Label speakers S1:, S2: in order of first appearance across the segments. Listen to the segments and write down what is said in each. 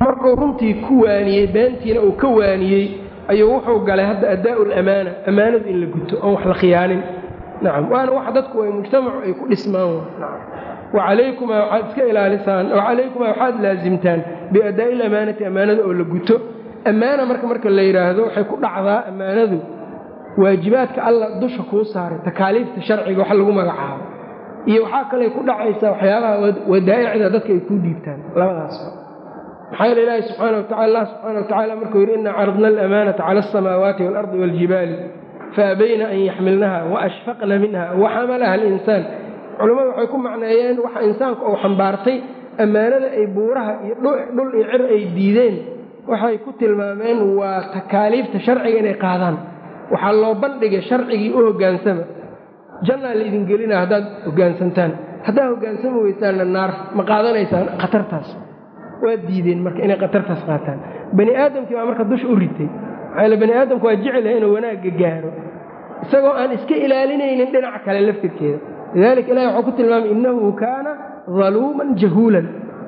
S1: markuu runtii ku waaniyey beentiina uu ka waaniyey ayuu wuxuu galay hadda addaa'u lamaana ammaanadu in la guto oon wax la khiyaanin nacam waana wax dadku ay mujtamacu ay ku dhismaan wacalaykumaa waxaad iska ilaalisaan wacalaykumaa waxaad laasimtaan biaddaa'i lamaanati ammaanada oo la guto ammaana marka marka la yidhaahdo waxay ku dhacdaa ammaanadu waajibaadka alla dusha kuu saaray takaaliifta sharciga wax lagu magacaabo iyo waxaa kaley ku dhacaysaa waxyaabaha wadaa'icda dadka ay kuu dhiibtaan labadaasba maxaa yeele ilaahi subxaana watacala allah subxaana watacala markuu yidhi inna caradna alamaanata cala alsamaawaati waalardi waaljibaali faabayna an yaxmilnaha waashfaqna minha waxamalaha alinsaan culammadu waxay ku macneeyeen waxa insaanku uu xambaartay ammaanada ay buuraha iyo dhul iyo cir ay diideen waxay ku tilmaameen waa takaaliifta sharciga inay qaadaan waxaa loo bandhigay sharcigii u hoggaansama jannaa laidin gelina haddaad hoggaansantaan haddaad hoggaansami weysaanna naar ma qaadanaysaan khatartaas waa diideen marka inay khatartaas qaataan bani aadamkii baa marka dusha u ritay maxaa yaele bani aadamku waa jecelahay inuu wanaagga gaaro isagoo aan iska ilaalinaynin dhinaca kale laftirkeeda lidalika ilahi waxuu ku tilmaamay innahu kaana daluuman jahuulan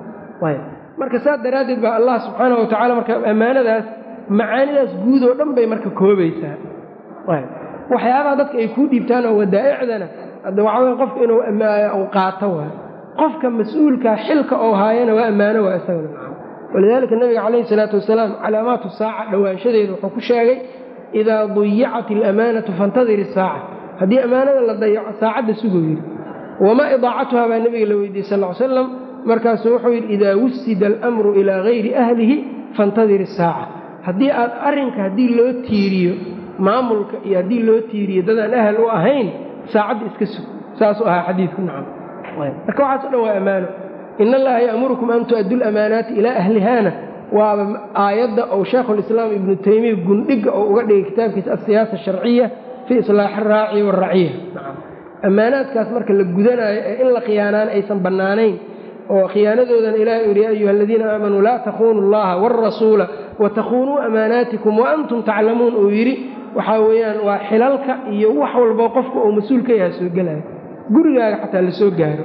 S1: marka saas daraaddeed baa allah subxaana wa tacala marka ammaanadaas macaanidaas guud oo dhan bay marka koobaysaa waxyaabaha dadka ay kuu dhiibtaan oo wadaa'icdana hadda waxaa wey qofka inuu qaato waay qofka mas-uulkaa xilka oo haayana waa ammaano waa isagana walidaalika nabiga calayhi salaatu wasalaam calaamaatu saaca dhowaanshadeeda wuxuu ku sheegay idaa duyicat alamaanatu faintadir isaaca haddii ammaanada la dayaco saacadda suguu yidhi wamaa idaacatuha baa nebiga la weydiiyey sal l slam markaasuu wuxuu yidhi idaa wusida alamru ilaa gayri ahlihi faintadir isaaca haddii aad arrinka haddii loo tiiriyo maamulka iyo haddii loo tiiriyo dadaan ahal u ahayn saacadda iska sug saasuu ahaa xadiidku nacam marka waxaaso dhan waa ammaano in allaha ya'murukum an tu'addu lamaanaati ilaa ahlihaana waaba aayadda ou shaekhulislaam ibnu taymiya gundhiga oo uga dhigay kitaabkiisa asiyaasa asharciya fii islaaxi araaci waraciya ammaanaadkaas marka la gudanaayo ee in la khiyaanaana aysan bannaanayn oo khiyaanadoodan ilahi u yidhi ya ayuha aladiina aamanuu laa takuunu allaha waalrasuula watakhuunuu amaanaatikum waantum taclamuun uu yidhi waxaa weeyaan waa xilalka iyo wax walbo qofka uu mas-uul ka yaha soo gelaayo gurigaaga xataa la soo gaaro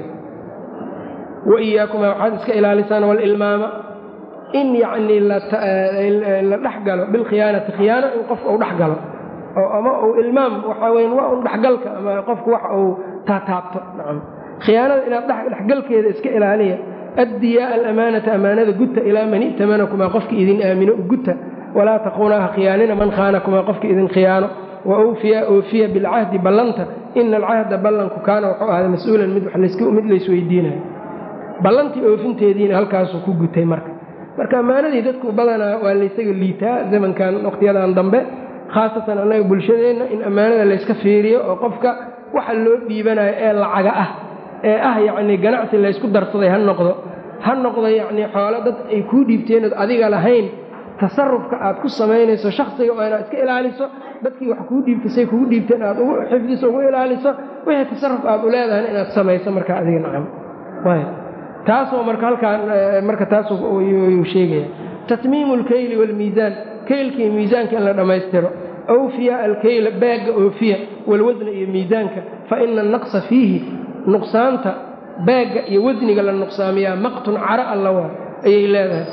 S1: wa iyaakuma waxaad iska ilaalisaan walilmaama in yacnii la dhex galo bilkhiyaanati khiyaano in qofka uu dhex galo oo ama uu ilmaam waxaa weyan waa un dhexgalka ama qofku wax uu taataabto nacam khiyaanada inaad dhexgalkeeda iska ilaaliya addiyaa alamaanata amaanada guta ilaa man i'tamanakumaa qofki idin aamino guta walaa takuunaaha khiyaanina man khaanakumaa qofki idin khiyaano wa awfiya oofiya bilcahdi ballanta ina alcahda ballanku kaana wuxuu ahday mas-uulan mid mid laysweydiinayo ballantii oofinteediina halkaasuu ku gutay marka marka ammaanadii dadku badanaa waa laysaga liitaa zamankan wakhtiyadan dambe khaasatan annaga bulshadeenna in ammaanada layska fiiriyo oo qofka waxa loo dhiibanayo ee lacaga ah ee ah yacnii ganacsi laysku darsaday ha noqdo ha noqdo yacnii xoolo dad ay kuu dhiibteenood adiga lahayn tasarufka aad ku samaynayso shaksiga oo inaad iska ilaaliso dadkii wax kuu dhiibtay say kugu dhiibteen aad ugu xifdiso ugu ilaaliso wixii tasaruf aad u leedahayna inaad samayso markaa adiga nacam taasoo marka halkaan marka taasuu sheegaya tatmiimu alkeyli waalmiisaan keylka iyo miisaanka in la dhammaystiro awfiya alkeyla baagga oofiya walwasna iyo miisaanka fa ina annaqsa fiihi nuqsaanta baagga iyo wasniga la nuqsaamiyaa maqtun cara alla waa ayay leedahay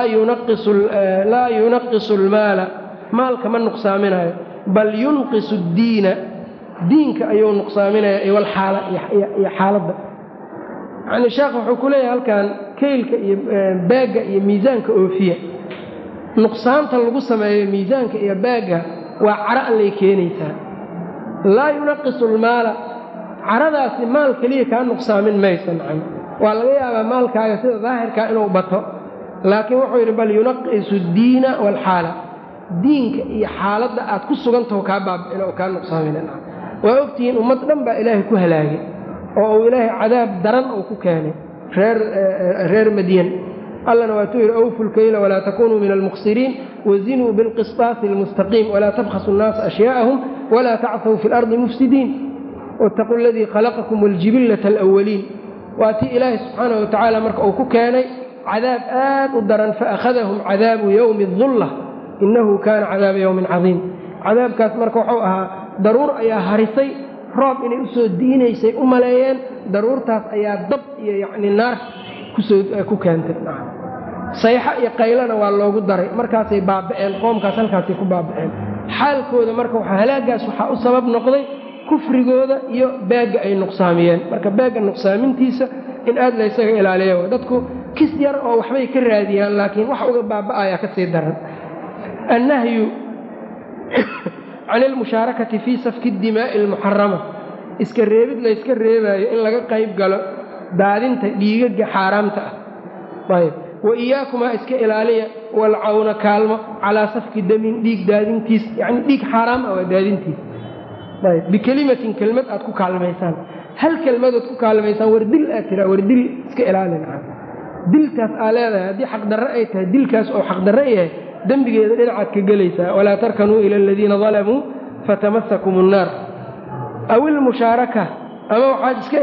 S1: laa yunaqisu almaala maalka ma nuqsaaminayo bal yunqisu addiina diinka ayuu nuqsaaminaya iwalxaala iyo xaaladda yacnii sheekh wuxuu ku leeyahay halkan keylka iyo baagga iyo miisaanka oofiya nuqsaanta lagu sameeyo miisaanka iyo baagga waa caro allay keenaysaa laa yunaqisu almaala caradaasi maal keliya kaa nuqsaamin maysa nacam waa laga yaabaa maalkaaga sida daahirkaa inuu bato laakiin wuxuu yidhi bal yunaqisu addiina waalxaala diinka iyo xaaladda aad ku sugantaho kaa baabicin oo kaa nuqsaamin waa ogtihiin ummad dhan baa ilaahay ku halaagay oo uu ilaahay cadaab daran uu ku keenay reer madyan allana waatuu yidhi awfu lkeyla walaa takunuu min almukhsiriin wazinuu bilqisطaasi almustaqiim walaa tabkhasu nnaasa ashyaa'ahum walaa tacthaw fi اlardi mufsidiin wاtaquu aladii khalaqakum waljibillata alawaliin waa tii ilaahay subxaanaه wa tacaala marka uu ku keenay cadaab aad u daran faakhadahum cadaabu yowmi اdulla inahu kaana cadaaba yowmin cadiim cadaabkaas marka wuxuu ahaa daruur ayaa harisay roob inay usoo diinaysay u maleeyeen daruurtaas ayaa dab iyo yacni naar kusoo ku keentay sayxa iyo qaylana waa loogu daray markaasay baaba'een qoomkaas halkaasay ku baaba'een xaalkooda marka halaagaas waxaa u sabab noqday kufrigooda iyo beegga ay nuqsaamiyeen marka beegga nuqsaamintiisa in aad la ysaga ilaaliya dadku kis yar oo waxbay ka raadiyaan laakiin wax uga baaba'aya ka sii daran annahyu can ilmushaarakati fii safki dimaa'i almuxarama iska reebid layska reebaayo in laga qayb galo daadinta dhiigaga xaaraamta ah ayb wa iyaakumaa iska ilaaliya walcawna kaalmo calaa safki damin dhiig daadintiis yacni dhiig xaaraam ah waa daadintiis ayb bikelimatin kelmad aad ku kaalmaysaan hal kelmadood ku kaalmaysaan war dil aad tiraa war dil iska ilaalin dilkaas aa leedahay haddii xaqdarre ay tahay dilkaas oo xaqdarre yahay dembigeeda dhinacaad ka gelaysaa walaa tarkanuu ila aladiina dalamuu fatamasakum annaar aw ilmushaaraka ama waxaad iska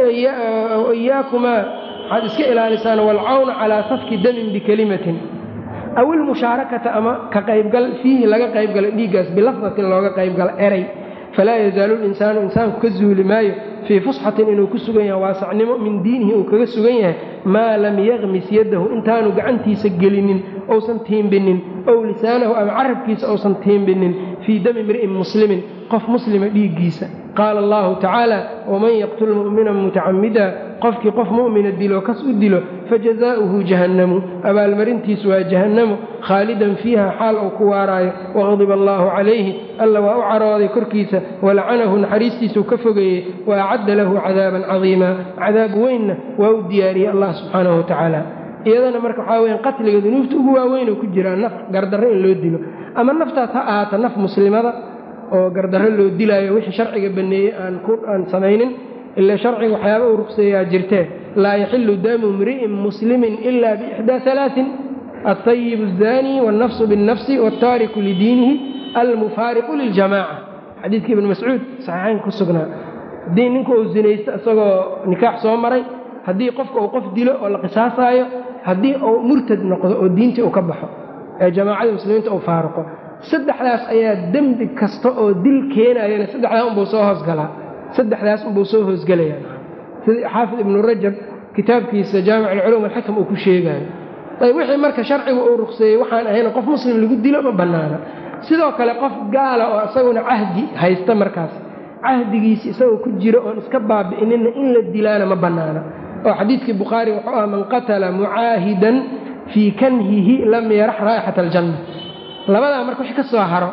S1: iyaakumaa waxaad iska ilaalisaan walcawna calaa safki damin bikelimatin aw ilmushaarakata ama ka qaybgal fiihi laga qaybgala dhiiggaas bilafdatin looga qaybgala eray falaa yazaalu linsaanu insaanku ka zuuli maayo fii fusxatin inuu ku sugan yahay waasacnimo min diinihi uu kaga sugan yahay maa lam yakmis yadahu intaanu gacantiisa gelinin ousan tiimbinin ow lisaanahu ama carabkiisa ousan tiimbinin fii dami imri'in muslimin qof muslima dhiiggiisa qaala allahu tacaala waman yaqtul mu'mina mutacamida qofkii qof mu'mina dilo kas u dilo fajazaa'uhu jahannamu abaalmarintiisu waa jahannamu khaalidan fiiha xaal uu ku waaraayo waqadiba allaahu calayhi alla waa u carooday korkiisa walacanahu naxariistiisuu ka fogeeyey wa acadda lahu cadaaban cadiima cadaab weynna waa u diyaariyey allah subxaanahu watacaala iyadana marka waxaa weyan qatliga dunuubta ugu waaweyn oo ku jiraa naf gardarro in loo dilo ama naftaas ha ahaata naf muslimada oo gardarro loo dilaayo wixii sharciga baneeyey aan samaynin ila sharciga waxyaaba uu ruqseeyaa jirtee laa yaxilu damu imri'in muslimin ila biixdaa alaain alطayib الzani wاlnafsu biاlnafsi wاltaariku lidiinihi almufaariqu liljamaca xadiidkii ibn mascuud saxiixayn ku sugnaa haddii ninku uu zinaysto isagoo nikaax soo maray haddii qofka uu qof dilo oo la qisaasaayo haddii uu murtad noqdo oo diintii uu ka baxo ee jamaacada muslimiinta uu faaruqo saddexdaas ayaa dembi kasta oo dil keenayana saddexdaa unbuu soo hoosgalaa saddexdaas unbuu soo hoosgelaya sida xaafid ibnu rajab kitaabkiisa jaamic alculuum alxikam uu ku sheegayo ayb wixii marka sharcigu uu ruqseeyey waxaan ahayna qof muslim lagu dilo ma bannaana sidoo kale qof gaala oo isaguna cahdi haysta markaas cahdigiisi isagoo ku jiro oon iska baabi'inina in la dilaana ma bannaana oo xadiidkii bukhaari wuxuu ah man qatala mucaahidan fii kanhihi lam yarax raa'ixata aljanna labadaa marka wix ka soo haro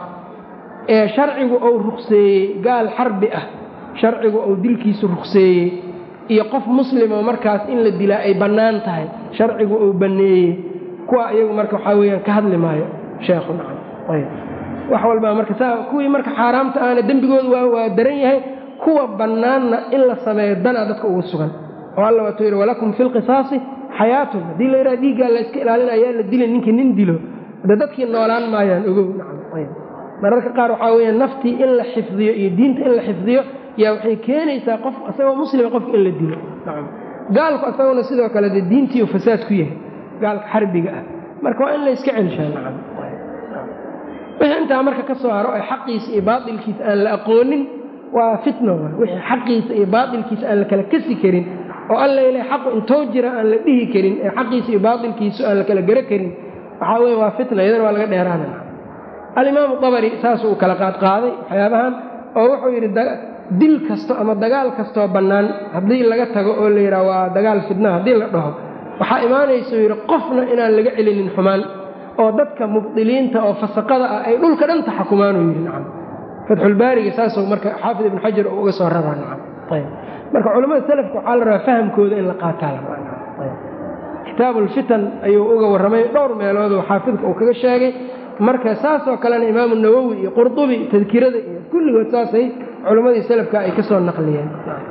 S1: ee sharcigu uu ruqseeyey gaal xarbi ah sharcigu uu dilkiisu ruqseeyey iyo qof muslimoo markaas in la dilaa ay bannaan tahay sharcigu uu banneeyey kuwa iyagu marka waxaa weeyaan ka hadli maayo sheekhu nacam ayb wax walbaa marka saa kuwii marka xaaraamta ahna dembigoodu waa waa daran yahay kuwa bannaanna in la sameeyo danaa dadka ugu sugan oo alla waatuu yidhi walakum fi lqisaasi xayaatun haddii la yidhaha dhiiggaa la iska ilaalinayaa la dila ninkii nin dilo de dadkii noolaan maayaan ogow nacam ayb mararka qaar waxaa weeya naftii in la xifdiyo iyo diinta in la xifdiyo yaa waxay keenaysaa qof isagoo muslima qofka in la dilo nacam gaalku isaguna sidoo kale dee diintiiu fasaad ku yahay gaalka xarbiga ah marka waa in la yska celshaa nacam wixii intaa marka ka soo haro ay xaqiisa iyo baatilkiisa aan la aqoonin waa fitno wixii xaqiisa iyo baatilkiisa aan la kala kasi karin oo alla ilahay xaqu intoo jira aan la dhihi karin ee xaqiisa iyo baatilkiisu aan la kala garo karin waxaa weeye waa fitna iyadana waa laga dheeraana alimaamu dabari saasuu u kala qaadqaaday waxyaabahan oo wuxuu yidhi dil kasto ama dagaal kastoo bannaan haddii laga tago oo la yidhaha waa dagaal fidna haddii la dhaho waxaa imaanaysuu yidhi qofna inaan laga celinin xumaan oo dadka mubdiliinta oo fasaqada ah ay dhulka dhan taxakumaanuu yidhi nacam fatxulbaariga saasuu marka xaafid ibnu xajar uu uga soo raraa nacam ayb marka culamada salafka waxaa la rabaa fahamkooda in la qaataa la kitaabulfitan ayuu uga warramay dhowr meeloodoo xaafidka uu kaga sheegay marka saasoo kalena imaamu nawowi iyo qurdubi tadkirada iyo kulligood saasay culammadii salafka ay ka soo naqliyeen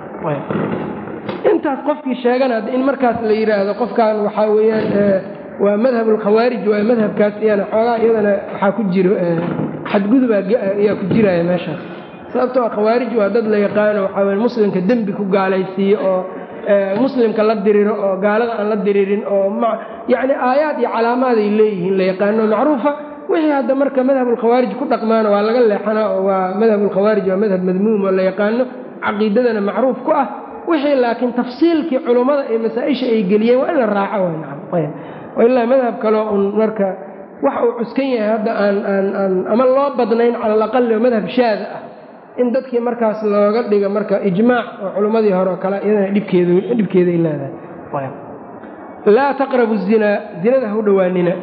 S1: intaas qofkii sheegana in markaas la yidhaahdo qofkan waxaa weeyaan waa madhab alkhawaarij waa madhabkaas iyana xoogaa iyadana waxaa ku jiro xadgudubaa ayaa ku jiraya meeshaas sababtoo khawaarij waa dad la yaqaano waxaa weye muslimka dembi ku gaalaysiiyo oo muslimka la diriro oo gaalada aan la diririn oo yacni aayaad iyo calaamaaday leeyihiin la yaqaano macruufa wixii hadda marka madhabulkhawaarij ku dhaqmaana waa laga leexanaa oo waa madhabulkhawaarij waa madhab madmuum oo la yaqaano caqiidadana macruuf ku ah wixii laakiin tafsiilkii culummada ee masaa-isha ay geliyeen waa in la raaco ilaa madhab kaleo un marka wax uu cuskan yahay hadda aan aan aan ama loo badnayn cala alaqali oo madhab shaada ah in dadkii markaas looga dhiga marka ijmaac oo culimmadii hore oo kale iyadana dhibkeed dhibkeeday leedahay laa taqrabu zinaa zinada ha u dhowaanina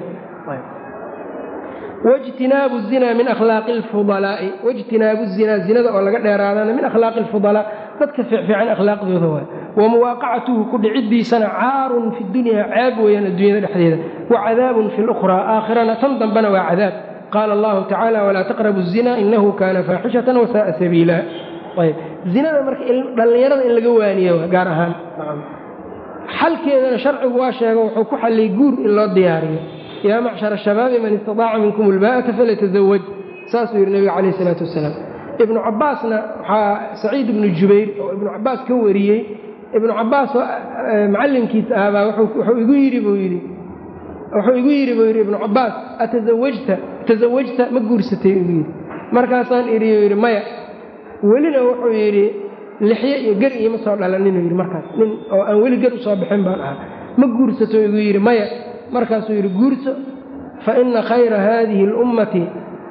S1: wاجtinaabu الzina min akhlaaqi اlfudalaa'i wاjtinaabu الzinaa zinada oo laga dheeraadana min akhlaaqi اlfudalaa dadka fiicfiican akhlaaqdooda waay wamuwaaqacatuhu ku dhicidiisana caarun fi dunya ceeb weeyaan addunyada dhexdeeda wacadaabun fi اlأkhraa aakhirana tan dambena waa cadaab qaala allahu tacaala walaa taqrabu الzina inahu kana faaxishatan wasaءa sabiila ayb zinada marka dhallinyarada in laga waaniyo gaar ahaan xalkeedana sharcigu waa sheego wuxuu ku xalliyay guur in loo diyaariyo yaa macshar shabaabi man istadaaca minkum ulbaa'ata falyatazawaj saasuu yidhi nebiga calayh isalaatu wasalaam ibnu cabbaasna waxaa saciid ibnu jubayr oo ibnu cabbaas ka wariyey ibnu cabbaas oo macallinkiisa ahbaa wuxuu igu yidhi buu yidhi wuxuu igu yidhi buu yidhi ibnu cabbaas atazawajta tasawajta ma guursatay igu yidhi markaasaan idhi yidhi maya welina wuxuu yidhi lixye iyo ger iima soo dhalaninuu yidhi markaas nin oo aan weli ger u soo bixin baan ahaa ma guursato igu yidhi maya markaasuu yidhi guurso fa ina khayra haadihi اlummati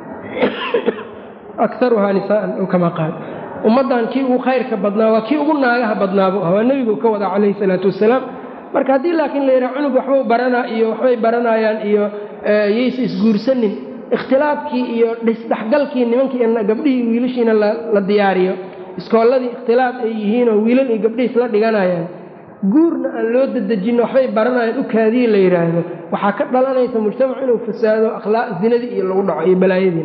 S1: akaruhaa nisaa'an ow kama qaal ummaddan kii ugu khayrka badnaa waa kii ugu naagaha badnaabu ah waa nebigu ka wada calayhi salaatu wasalaam marka haddii laakiin la yidhaha cunug waxbuu baranaa iyo waxbay baranayaan iyo yaysa isguursanin ikhtilaafkii iyo dhisdhexgalkii nimankii gabdhihii wiilashiina la diyaariyo iskoolladii ikhtilaaf ay yihiinoo wiilal iyo gabdhihii isla dhiganayaan guurna aan loo dadejinno waxbay baranayaan u kaadiyi la yidhaahdo waxaa ka dhalanaysa mujtamacu inuu fasaado akhlaaq zinadii iyo lagu dhaco iyo balaayadii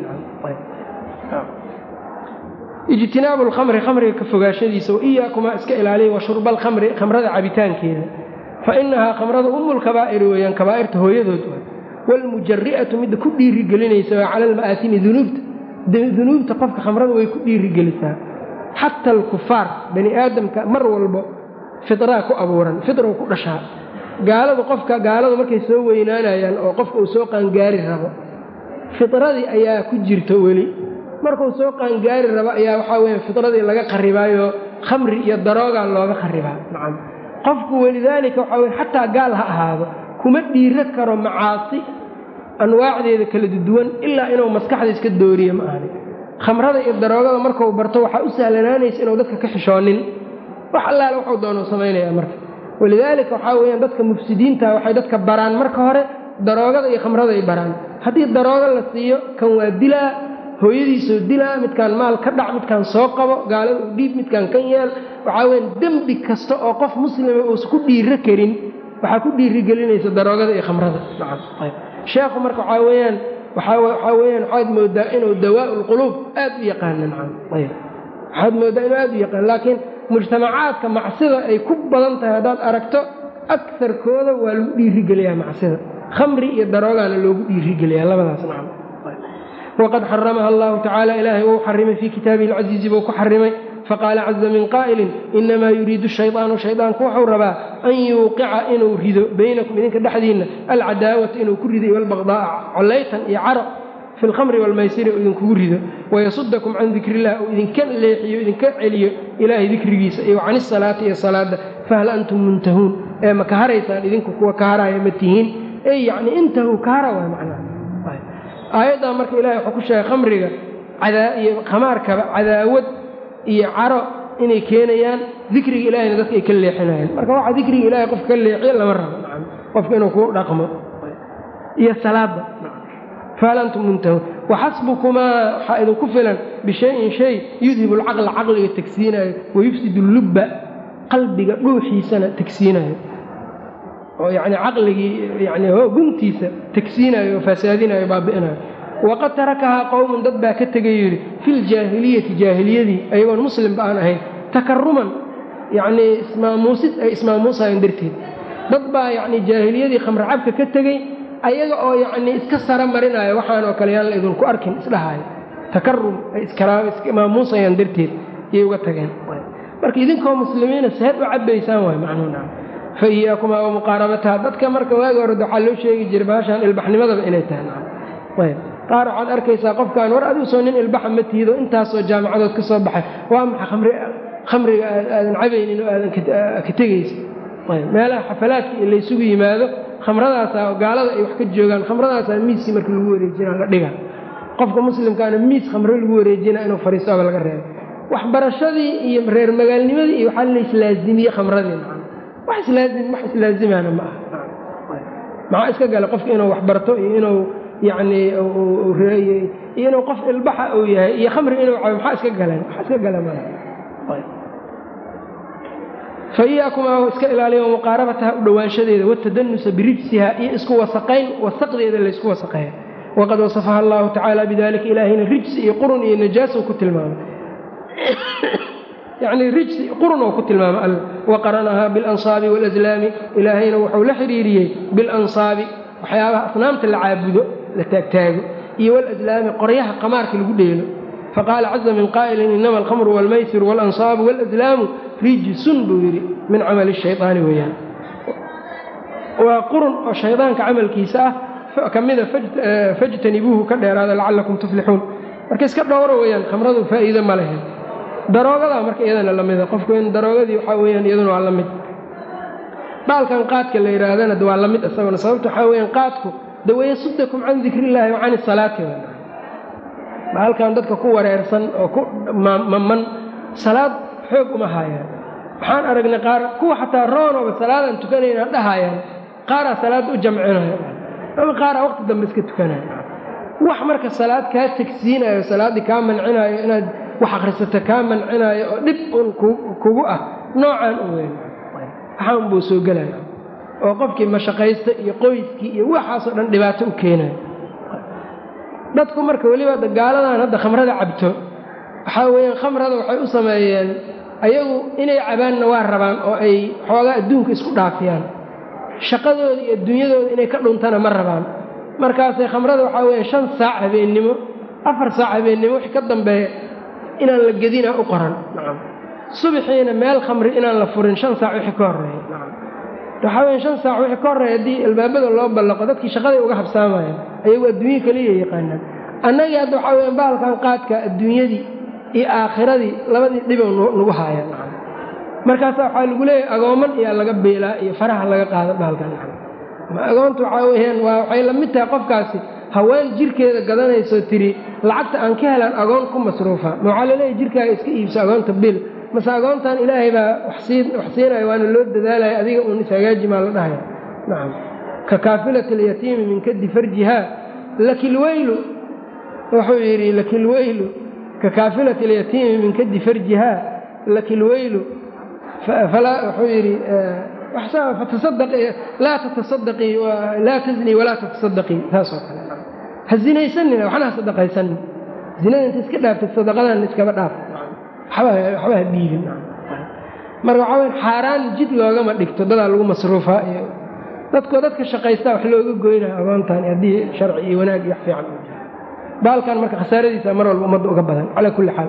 S1: ijtinaabu lkhamri khamriga ka fogaashadiisa waiyaakumaa iska ilaaliya wa shurba alkhamri khamrada cabitaankeeda fa inahaa khamrada umulkabaa'iri weeyaan kabaa'irta hooyadood wa waalmujari'atu midda ku dhiirigelinaysa waa cala alma'aasimi dunuubta dunuubta qofka khamrada way ku dhiirigelisaa xata alkufaar bani aadamka mar walbo firaa ku abuuran firow ku dhashaa gaaladu qofka gaaladu markay soo weynaanayaan oo qofka uu soo qaangaari rabo firadii ayaa ku jirto weli markuu soo qaangaari rabo ayaa waxaa weya fidradii laga qaribaayo khamri iyo daroogaa looga qaribaa nacam qofku welidaalika waxaa weye xataa gaal ha ahaado kuma dhiiro karo macaasi anwaacdeeda kala duwan ilaa inuu maskaxda iska dooriyo ma ahani khamrada iyo daroogada markuu barto waxaa u sahlanaanaysa inuu dadka ka xishoonin wax allaale waxuu doonuu samaynayaa marka walidaalika waxaa weyaan dadka mufsidiinta waxay dadka baraan marka hore daroogada iyo khamrada ay baraan haddii daroogo la siiyo kan waa dilaa hooyadiisoo dilaa midkaan maal ka dhac midkaan soo qabo gaalada u dhiib midkaan kan yeel waxaa weyaan dembi kasta oo qof muslima uusa ku dhiiro karin waxaa ku dhiirigelinaysa daroogada iyo khamrada sheekhu marka waxaa weyaan waxaa weyaan waxaad moodaa inuu dawaa lquluub aad u yaqaana nacam waxaad moodaa inuu aad u yaqaan laakiin mujtamacaadka macsida ay ku badan tahay haddaad aragto akarkooda waa lagu dhiirigeliyaa macsida khamri iyo daroogaana loogu dhiirigeliyaa labadaas nacam waqad xaramaha allahu tacaala ilaahay wuu xarimay fii kitaabihi alcasiizi buu ku xarimay faqaala caza min qaa'ilin inamaa yuriidu shaydaanu shaydaanku wuxuu rabaa an yuuqica inuu rido baynakum idinka dhexdiinna alcadaawata inuu ku rido walbaqdaa'a collaytan iyo caro fi lkhamri walmaysiri uu idinkugu rido wayasudakum can dikri illah uu idinka leexiyo idinka celiyo ilaahay dikrigiisa iyo can isalaati iyo salaada fahal antum muntahuun ee ma ka haraysaan idinku kuwa ka haraya ma tihiin ey yacni intahuu ka hara waay macnaha aayaddaa marka ilahay wuxuu ku sheegay khamriga iyo khamaarkaba cadaawad iyo caro inay keenayaan dikriga ilahayna dadka ay ka leexinayaan marka waxa dikriga ilahay qofka ka leexiyo lama rabo nacam qofka inuu ku dhaqmo iyo salaadda fahal antum muntahuun waxasbukumaa waxaa idinku filan bishayin shay yudhibu alcaqla caqliga tegsiinayo wayufsidu lubba qalbiga dhuuxiisana tegsiinayo oo yacni caqligii yani guntiisa tegsiinayo oo fasaadinayo baabi'inayo waqad tarakahaa qowmun dad baa ka tegay yidhi fi ljaahiliyati jaahiliyadii ayagoon muslimba aan ahayn takaruman yacnii ismaamuusid ay ismaamuusayeen darteed dad baa yacni jaahiliyadii khamre cabka ka tegey ayaga oo yacnii iska sara marinayo waxaanoo kale yaan la idinku arkin isdhahayo takarum ay ismaamuusayaan darteed iyay uga tageen marka idinkoo muslimiina seed u cabbaysaan waay macnuuna fa iyaakumaa wa muqaarabataha dadka marka waagi hore waxaa loo sheegi jiray baashaan ilbaxnimadaba inay tahay ayb qaar waxaad arkaysaa qofkaan war adigu soo nin ilbaxa ma tihido intaasoo jaamacadood ka soo baxay waa maxa khamriga aadan cabaynin oo aadan ka tegaysa meelaha xafalaadka in laysugu yimaado khamradaasaa gaalada ay wax ka joogaan khamradaasaa miiskii marka lagu wareejina la dhiga qofka muslimkaana miis khamro lagu wareejina inuu fariistoaba laga reebo waxbarashadii iyo reer magaalnimadii iyo waxaa laislaazimiyey khamradii wax islaazim wax islaazimana ma aha maxaa iska gala qofka inuu waxbarto iyo inuu yacnii iyo inuu qof ilbaxa uu yahay iyo khamri inuu cabo maxaa iska galeen wax iska gala malaha fa iyaakumaa iska ilaaliya muqaarabataha u dhowaanshadeeda watadanusa birijsiha iyo isku wasaqayn wasaqdeeda laysku wasaqeeya waqad wasafaha allahu tacaala bidalika ilaahayna rijsi iyo qurun iyo najaasa ku tilmaamay yacnii rijsi qurun oo ku tilmaamay alla waqaranahaa bilansaabi waalaslaami ilaahayna wuxuu la xiriiriyey bilansaabi waxyaabaha asnaamta la caabudo la taagtaago iyo walaslaami qoryaha qamaarka lagu dheelo faqaala caza min qaa'ilin inama alkhamru waalmaysiru waalansaabu waalaslaamu rijsun buu yidhi min camali shaydaani weeyaan waa qurun oo shaydaanka camalkiisa ah ka mida fajtanibuuhu ka dheeraada lacallakum tuflixuun marka iska dhowro weeyaan khamradu faa'iide ma lehe daroogadaa marka iyadana la mida qofku in daroogadii waxaa weyaan iyaduna waa la mid baalkan qaadka la yidhaahdana waa la mid isaguna sababta waxaa weyaan qaadku dawayasudakum can dikri illaahi wa can isalaati baalkan dadka ku wareersan oo ku maman salaad xoog uma haayaan waxaan aragnay qaar kuwa xataa roonooba salaadaan tukanayna dhahayaan qaaraa salaad u jamcinaya ama qaaraa waqti dambe iska tukanaya wax marka salaad kaa tegsiinayo salaaddii kaa mancinaayo inaad wax akhrisato kaa mancinaayo oo dhib un kugu ah noocaan u weyn waxaan buu soo gelaya oo qofkii mashaqaysta iyo qoyskii iyo waxaasoo dhan dhibaato u keenayo dadku marka weliba gaaladan hadda khamrada cabto waxaa weeyaan khamrada waxay u sameeyeen ayagu inay cabaanna waa rabaan oo ay xoogaa adduunka isku dhaafiyaan shaqadooda iyo adduunyadooda inay ka dhuntana ma rabaan markaasay khamrada waxaa weeyaan shan saac habeennimo afar saac habeennimo wixii ka dambeeya inaan la gedinaa u qoran nacam subaxiina meel khamri inaan la furin shan saac wixii ka horreeya nacam waxaa weya shan saac wixii ka horreeya haddii albaabada loo ballaqo dadkii shaqaday uga habsaamayaan ayagu adduunye kaliya yaqaanaan annagii hadda waxaa weya bahalkan qaadka adduunyadii iyo aakhiradii labadii dhibow nagu haaya nacam markaasaa waxaa lagu leeyahay agooman iyaa laga beelaa iyo faraha laga qaado bahalkan nacam ma agoonta waxaa weyaan waa waxay la mid tahay qofkaasi haween jirkeeda gadanaysoo tiri lacagta aan ka helaan agoon ku masruufa ma waxaa laleeyahy jirkaaga iska iibso agoonta bil mase agoontan ilaahay baa wax siinaya waana loo dadaalaya adiga uun ishagaaji maa la dhahaya nacam ka kaafilati alyatiimi min kadi farjiha lakilweylu wuxuu yidhi lakilweylu ka kaafilati alyatiimi min kadi farjiha lakilweylu wuxuu yidhi laa tatasadaqii laa taznii walaa tatasadaqii taasoo kale ha zinaysanina waxna ha sadaqaysanin zinada inta iska dhaaftid sadaqadan iskaba dhaaf waxba ha dhiibin marka waxaa waya xaaraan jid loogama dhigto dadaa lagu masruufaa iyo dadkoo dadka shaqaystaa wax looga goynaya agoontan haddii sharci iyo wanaag iyo wax fiican u jiro baalkan marka khasaaradiisa mar walba ummadda uga badan calaa kulli xaal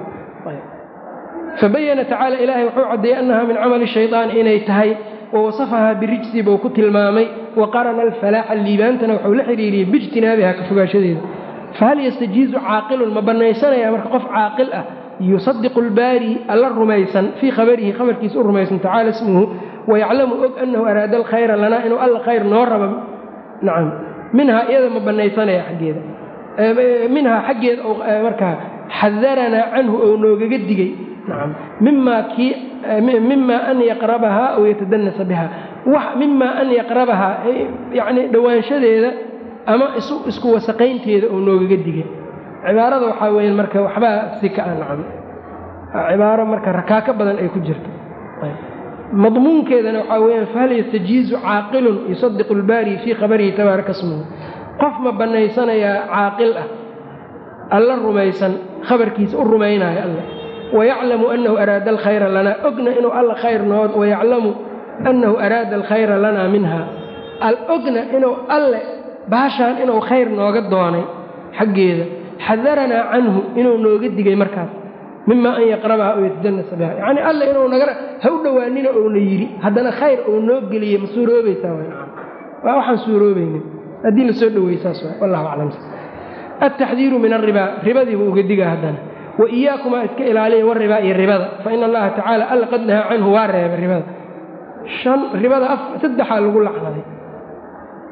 S1: fabayana tacaala ilaahay wuxuu caddeeyey annaha min camali shaydaani inay tahay wawasafahaa birijsi buu ku tilmaamay wa qarana alfalaaxa liibaantana wuxuu la xiriiriyey biijtinaabiha ka fogaashadeeda fahal yastajiizu caaqilun ma bannaysanaya marka qof caaqil ah yusadiqu lbaari alla rumaysan fii khabarihi khabarkiisa u rumaysan tacaala ismuhu wayaclamu og annahu araada alkhayra lanaa inuu alla khayr noo raba nacam minhaa iyada ma bannaysanaya xaggeeda minhaa xaggeeda markaa xadaranaa canhu ou noogaga digay nacam mimaa kii mima an yaqrabahaa aw yatadanasa biha mima an yaqrabahaa yacni dhowaanshadeeda ama isku wasaqaynteeda oo noogaga digay cibaarada waxaa weeyaan marka waxbaa si ka a nacam cibaaro marka rakaako badan ay ku jirto madmuunkeedana waxaa weyaan fahal yastajiizu caaqilun yusadiqu lbaari fii khabarihi tabaaraka smuhu qof ma bannaysanayaa caaqil ah alla rumaysan khabarkiisa u rumaynaayo alla wayaclamu annahu araada alkhayra lanaa ogna inuu alla khayr noo wayaclamu annahu araada alkhayra lanaa minha al ogna inuu alle baashaan inuu khayr nooga doonay xaggeeda xadaranaa canhu inuu nooga digay markaas mima an yaqrabaha oo yatajanasa biha yacni alle inuu naga ha u dhowaanina ouna yidhi haddana khayr uu noo geliyey ma suuroobaysaa waa waxaan suuroobaynin haddii lasoo dhowey saas waa wallahu aclam altaxdiiru min alribaa ribadiibuu uga digaa haddana wa iyaakumaa iska ilaaliya waribaa iyo ribada fa ina allaha tacaala alla qad nahaa canhu waa reebay ribada shan ribada saddexaa lagu lacnaday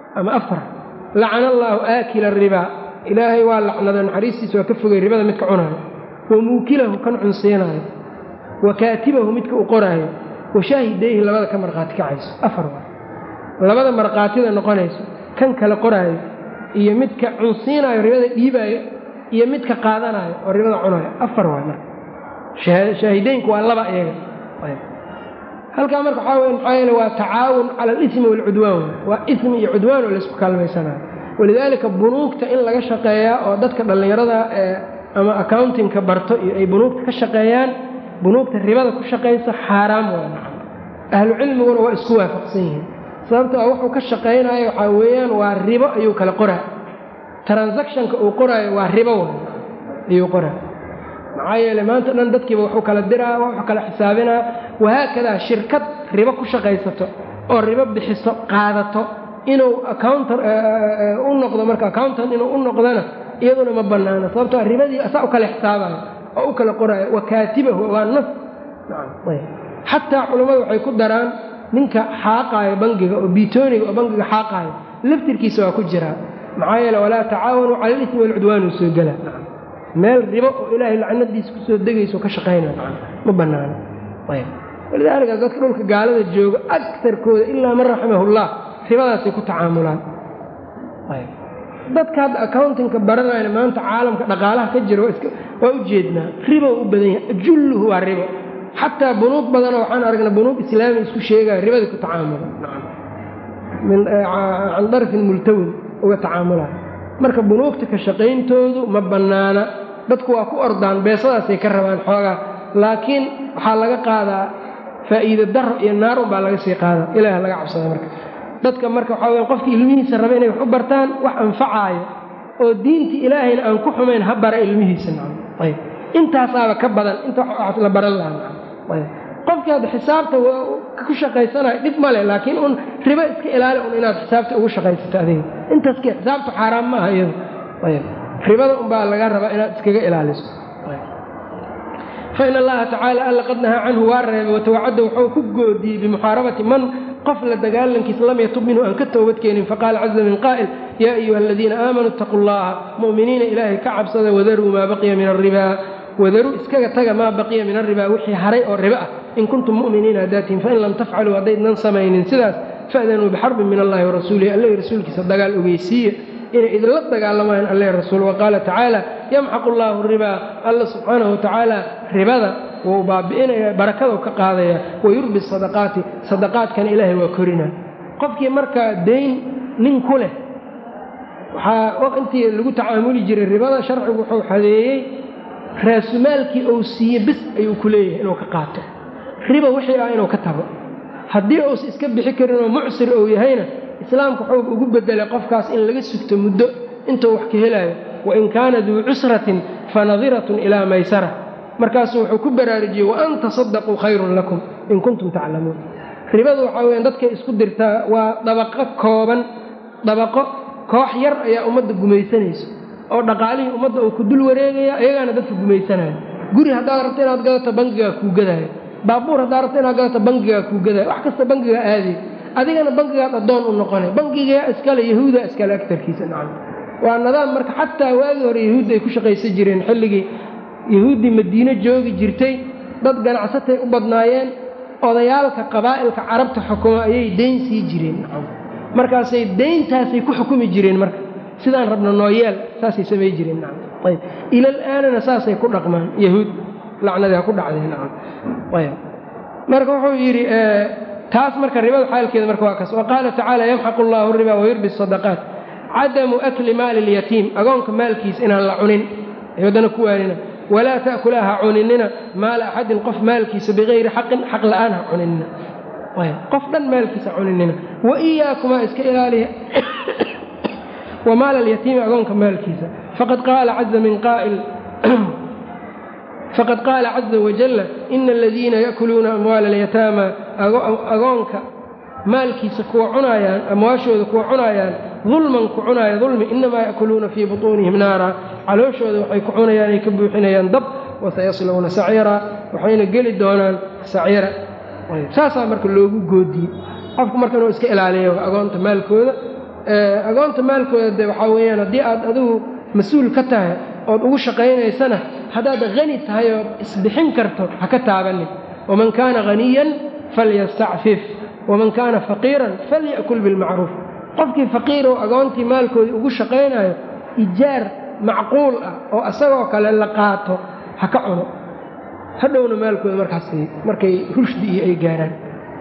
S1: ama afar lacana allaahu aakila ribaa ilaahay waa lacnado naxariistiisa waa ka fogay ribada midka cunaayo wa muukilahu kan cunsiinaayo wa kaatibahu midka u qoraayo wa shaahidayhi labada ka markhaati kacayso afar waa labada markhaatida noqonayso kan kale qoraayo iyo midka cunsiinaayo ribada dhiibaayo iyo midka qaadanaayo oo ribada cunaayo afar waa marka shaahideynku waa laba iyaga halkaa marka waxaa weya maxaa yeele waa tacaawun cala alismi waalcudwaan waa ismi iyo cudwaan oo laysku kaalmaysanayo walidaalika bunuugta in laga shaqeeyaa oo dadka dhallinyarada ee ama accountingka barto iyo ay bunuugta ka shaqeeyaan bunuugta ribada ku shaqaysa xaaraam waa nacam ahlu cilmiguna waa isku waafaqsan yihiin sababto a wuxuu ka shaqaynayo waxaa weeyaan waa ribo ayuu kala qoraa transactionka uu qoraayo waa ribo wa ayuu qoraa maxaa yeele maanta dhan dadkiiba wuxuu kala diraa wuxuu kala xisaabinaa wahaakadaa shirkad ribo ku shaqaysato oo ribo bixiso qaadato inuu accountan u noqdo marka accountant inuu u noqdona iyaduna ma bannaana sababtoo ribadii asaa u kala xisaabayo oo u kala qoraayo wa kaatibahu waa nas xataa culammadu waxay ku daraan ninka xaaqaayo bangiga oo biitooniga oo bangiga xaaqaayo laftirkiisa waa ku jiraa maxaa yeele walaa tacaawanuu cala alismi walcudwaanuu soo gela meel ribo oo ilaahay lacnadiisa kusoo degayso ka shaqaynaya ma bannaana walidaalika dadka dhulka gaalada jooga akarkooda ilaa man raximahullah ribadaasay ku tacaamulaan dadka hadda accountingka baranayna maanta caalamka dhaqaalaha ka jira waa u jeednaa ribo u badan yahay julluhu waa ribo xataa bunuug badanoo waxaan aragnaa bunuug islaami isku sheegaya ribadii ku tacaamula can darfin multawin uga tacaamulaya marka bunuugta ka shaqayntoodu ma bannaana dadku waa ku ordaan beesadaasay ka rabaan xoogaa laakiin waxaa laga qaadaa faa'iide daro iyo naar unbaa laga sii qaadaa ilaah laga cabsada marka dadka marka waxaa weya qofkii ilmihiisa raba inay wax u bartaan wax anfacaayo oo diintii ilaahayna aan ku xumayn ha bara ilmihiisa nacam ayb intaasaaba ka badan inta wax la baran lahaa nacam ayb qofkii hadda xisaabta ku shaqaysanayo dhib male laakiin un ribo iska ilaali un inaad xisaabta ugu shaqaysato adiga intaaski xisaabtu xaaraan ma aha iyadu ayb ribada unbaa laga rabaa inaad iskaga ilaaliso fain allaha tacaala alla qad nahaa canhu waa reebay watawacadda wuxuu ku goodiyey bimuxaarabati man qof la dagaalankiisa lam yatub minhu aan ka toobadkeenin faqaala caza min qaa'il yaa ayuha aladiina aamanuu itaquu llaha mu'miniina ilaahay ka cabsada wadaruu maa baqiya min aribaa wadaruu iskaga taga maa baqiya min aribaa wixii haray oo ribo ah in kuntum mu'miniina hadaatiin fain lam tafcaluu haddaydnan samaynin sidaas fa'danuu bixarbin min allahi warasuulihi alla rasuulkiisa dagaal ogeysiiya inay idinla dagaalamayaan alle rasuul waqaala tacaala yamxaqu llaahu ribaa alla subxaanahu watacaala ribada wuu baabi'inaya barakadou ka qaadaya wayurbi sadaqaati sadaqaadkana ilaahay waa korina qofkii markaa dayn nin ku leh waxaa intii lagu tacaamuli jiray ribada sharcigu wuxuu xadeeyey raasumaalkii uu siiye bis ayuu ku leeyahay inuu ka qaato riba wixii ah inuu ka tago haddii uusa iska bixi karin oo mucsir uu yahayna islaamku wuxuu ugu bedelay qofkaas in laga sugto muddo intuu wax ka helaayo wain kaana duu cusratin fanadiratun ilaa maysara markaasuu wuxuu ku baraarujiyey waan tasadaquu khayrun lakum in kuntum taclamuun ribadu waxaa weya dadkay isku dirtaa waa dabaqo kooban dabaqo koox yar ayaa ummadda gumaysanayso oo dhaqaalihii ummadda uu ku dul wareegaya iyagaana dadka gumaysanaya guri haddaad rabto inaad gadato bangigaa kuu gadaayo baabuur haddaad rabto inaad gadato bangigaa kuu gadaayo wax kasta bangigaa aaday adigana bangigaad addoon u noqonay bangigaa iskale yahuuda iskale agtarkiisa nacam waa nidaam marka xataa waagii hore yahuudda ay ku shaqaysan jireen xilligii yahuuddii madiine joogi jirtay dad ganacsatay u badnaayeen odayaalka qabaa'ilka carabta xukuma ayay dayn sii jireen nacam markaasay dayntaasay ku xukumi jireen marka sidaan rabna nooyeel saasay samay jireen nacam ayb ilal aanana saasay ku dhaqmaan yahuud lacnadaa ku dhacday nacam ayb marka wuxuu yidhi taas marka ribada xaalkeeda marka waa kaas waqaala tacaala yamxaqu allahu riba wayurbi sadaqaat cadamu akli maali lyatiim agoonka maalkiisa inaan la cunin waddana ku waanina walaa ta'kulaa ha cuninina maala axadin qof maalkiisa bikayri xaqin xaq la'aan ha cuninina qof dhan maalkiisa cuninina wa iyaakumaa iska ilaaliya wa maala alyatiimi agoonka maalkiisa faqad qaala caza min qaa'il faqad qaala caza wajalla ina aladiina ya'kuluuna amwaala alyataama agoonka maalkiisa kuwa cunaayaan amwaashooda kuwa cunaayaan dulman ku cunaaya dulmi inamaa ya'kuluuna fii butuunihim naara calooshooda waxay ku cunayaan ay ka buuxinayaan dab wasayaslawna saciira waxayna geli doonaan saciira saasaa marka loogu goodiyey qofku marka inuu iska ilaaliyo agoonta maalkooda agoonta maalkooda de waxaa weeyaan haddii aad adigu mas-uul ka tahay ood ugu shaqaynaysana haddaad hani tahay ood isbixin karto ha ka taabanin waman kaana haniyan falyastacfif waman kaana faqiiran falya'kul bilmacruuf qofkii faqiir oo agoontii maalkoodii ugu shaqaynayo ijaar macquul ah oo isagoo kale la qaato ha ka cuno hadhowna maalkooda markaas markay rushdi iyo ay gaaraan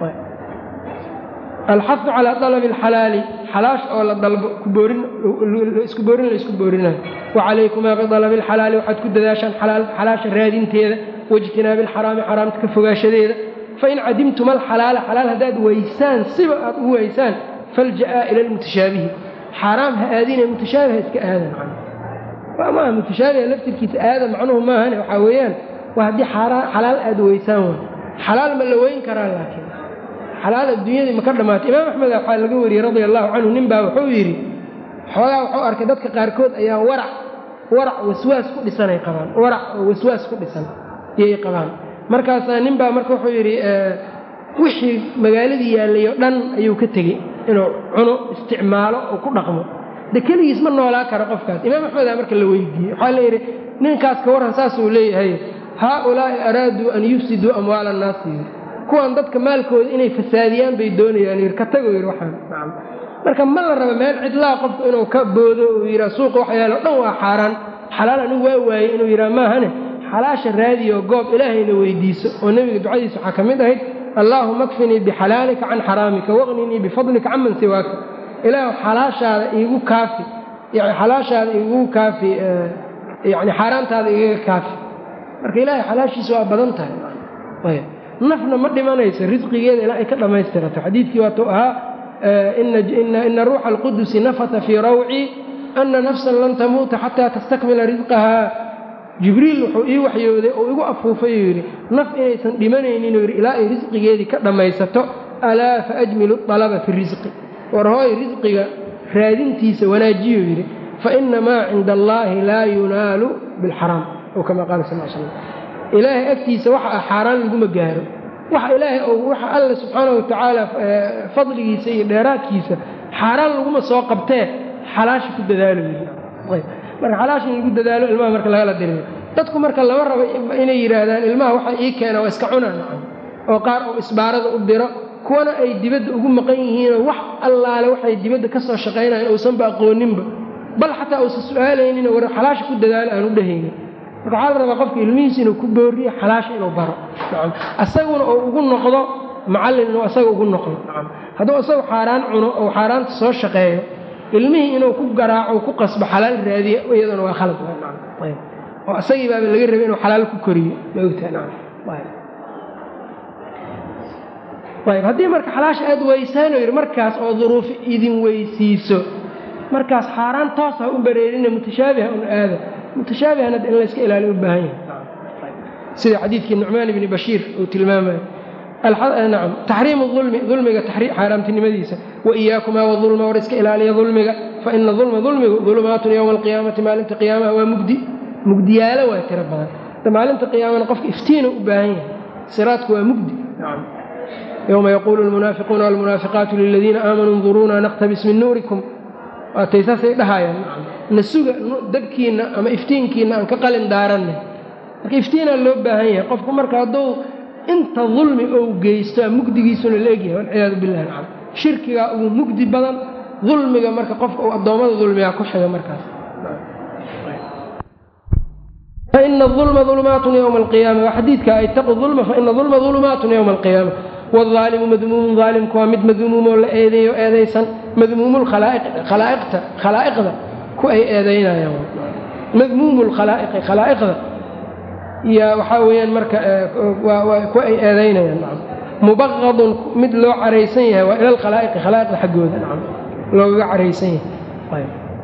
S1: alxahu calaa dalabi alxalaali xalaash oo la dalbo isku boorin la isku boorinayo wacalaykumaa bidalabi alxalaali waxaad ku dadaashaan xalaasha raadinteeda waijtinaabi alxaraami xaraamta ka fogaashadeeda fain cadimtuma alxalaala xalaal haddaad weysaan siba aad u weysaan falja'aa ila almutashaabihi xaaraam ha aadine mutashaabiha iska aadan maaha mutashaabiha laftirkiisa aadan macnuhu maahane waxaa weeyaan waa haddii xalaal aad weysaan way xalaal ma la weyn karaa laakiin xalaal adduunyadii ma ka dhammaatay imaam axmed waxaa laga wariyey radia allahu canhu nin baa wuxuu yidhi xoogaa wuxuu arkay dadka qaarkood ayaa warac warac waswaas ku dhisanay qabaan warac oo waswaas ku dhisan iyay qabaan markaasaa nin baa marka wuxuu yidhi wixii magaaladii yaallay oo dhan ayuu ka tegey inuu cuno isticmaalo oo ku dhaqmo de keligiis ma noolaa karo qofkaas imaam axmedaa marka la weydiiyey waxaa la yidhi ninkaas ka warran saasuu leeyahay haaulaa'i araaduu an yufsiduu amwaala annaasi yidhi kuwan dadka maalkooda inay fasaadiyaan bay doonayaan yidhi ka tago yidhi waxaan nacam marka ma la raba meel cidlaa qofku inuu ka boodo uu yidhaa suuqa waxyaalo dhan waa xaaraan xalaal anigu waa waayey inuu yidhaha maahane xalaasha raadiyo goob ilaahayna weydiiso oo nebiga ducadiisa waxaa ka mid ahayd allaahuma akfinii bixalaalika can xaraamika waqninii bifadlika can man siwaaka ilaahu xalaashaada iigu kaafi xalaashaada iigu kaafi yani xaaraantaada igaga kaafi marka ilaahay xalaashiisa waa badan tahay nafna ma dhimanayso risqigeeda ilaa ay ka dhammaystirato xadiidkii waatuu ahaa ina ruuxa alqudusi nafata fii rawcii ana nafsan lan tamuuta xataa tastakmila risqahaa jibriil wuxuu ii waxyooday oo igu afuufay uu yidhi naf inaysan dhimanayninuu yidhi ilaa ay risqigeedii ka dhammaysato alaa faajmilu alaba fi risqi war hooy risqiga raadintiisa wanaajiyuu yidhi faina maa cinda allaahi laa yunaalu bilxaraam ou kama qaala sal l slam ilaahay agtiisa waxa ah xaaraan laguma gaaro waxa ilaahay waxa alla subxaana wa tacaala fadligiisa iyo dheeraadkiisa xaaraan laguma soo qabtee xalaasha ku dadaalo marka xalaasha in lagu dadaalo ilmaha marka lagala diriyo dadku marka lama rabo inay yidhaahdaan ilmaha waxa ii keena waa iska cunaan oo qaar uu isbaarada u diro kuwana ay dibadda ugu maqan yihiinoo wax allaale waxay dibadda ka soo shaqaynayan uusanba aqooninba bal xataa uusan su-aalaynin war xalaasha ku dadaalo aan u dhehaynin marka waxaa la rabaa qofka ilmihiisa inuu ku booriyo xalaasha inuu baro asaguna oo ugu noqdo macallin inuu asaga ugu noqdo hadduu isagu xaaraan cuno oo xaaraanta soo shaqeeyo ilmihii inuu ku garaaco ku qasbo xalaal raadiya iyaduna waa khalad oo asagii baaba laga rabay inuu xalaal ku koriyo maogtaayb haddii marka xalaasha aad weysaano yidhi markaas oo duruufi idin weysiiso markaas xaaraan toos ha u bareerina mutashaabiha un aada mutashaabihan in layska ilaaliyo u baahan yahay sida xadiidkii nucmaan ibni bashiir uu tilmaamayo nacam taxriimu ulmi dulmiga xaaraamtinimadiisa wa iyaakumaa wadulma war iska ilaaliya dulmiga fa ina dulma dulmigu dulumaatun yowma alqiyaamati maalinta qiyaamaha waa mugdi mugdiyaalo waa tiro badan da maalinta qiyaamana qofka iftiinu u baahan yahay siraadku waa mugdi yowma yaquulu lmunaafiquuna walmunaafiqaatu liladiina aamanuu nduruuna naqtabis min nuurikum waatay saasay dhahayaan na suga dabkiinna ama iftiinkiinna aan ka qalin daaranna marka iftiinaa loo baahan yahay qofku marka hadduu inta dulmi ou geysto mugdigiisuna la egyahay walciyaadu billahi alcam shirkigaa ugu mugdi badan dulmiga marka qofka uu addoommada dulmigaa ku xiga markaas faina ulma ulumaatun ywma alqiyaama waa xadiidka itaqu ulma faina ulma ulumaatun yowma alqiyaama wاaalimu madmuumun aalimku waa mid madmuumoo la eedeeyo eedaysan madmuumu khalaa'iqta khalaa'iqda ku ay eedaynayaan madmuumu lkhalaa'iqi khalaa'iqda yaa waxaa weeyaan marka ku ay eedaynayaan nacam mubaqadun mid loo caraysan yahay waa ila alkhalaa'iqi khalaa'iqda xaggooda nacam loogaga caraysan yahay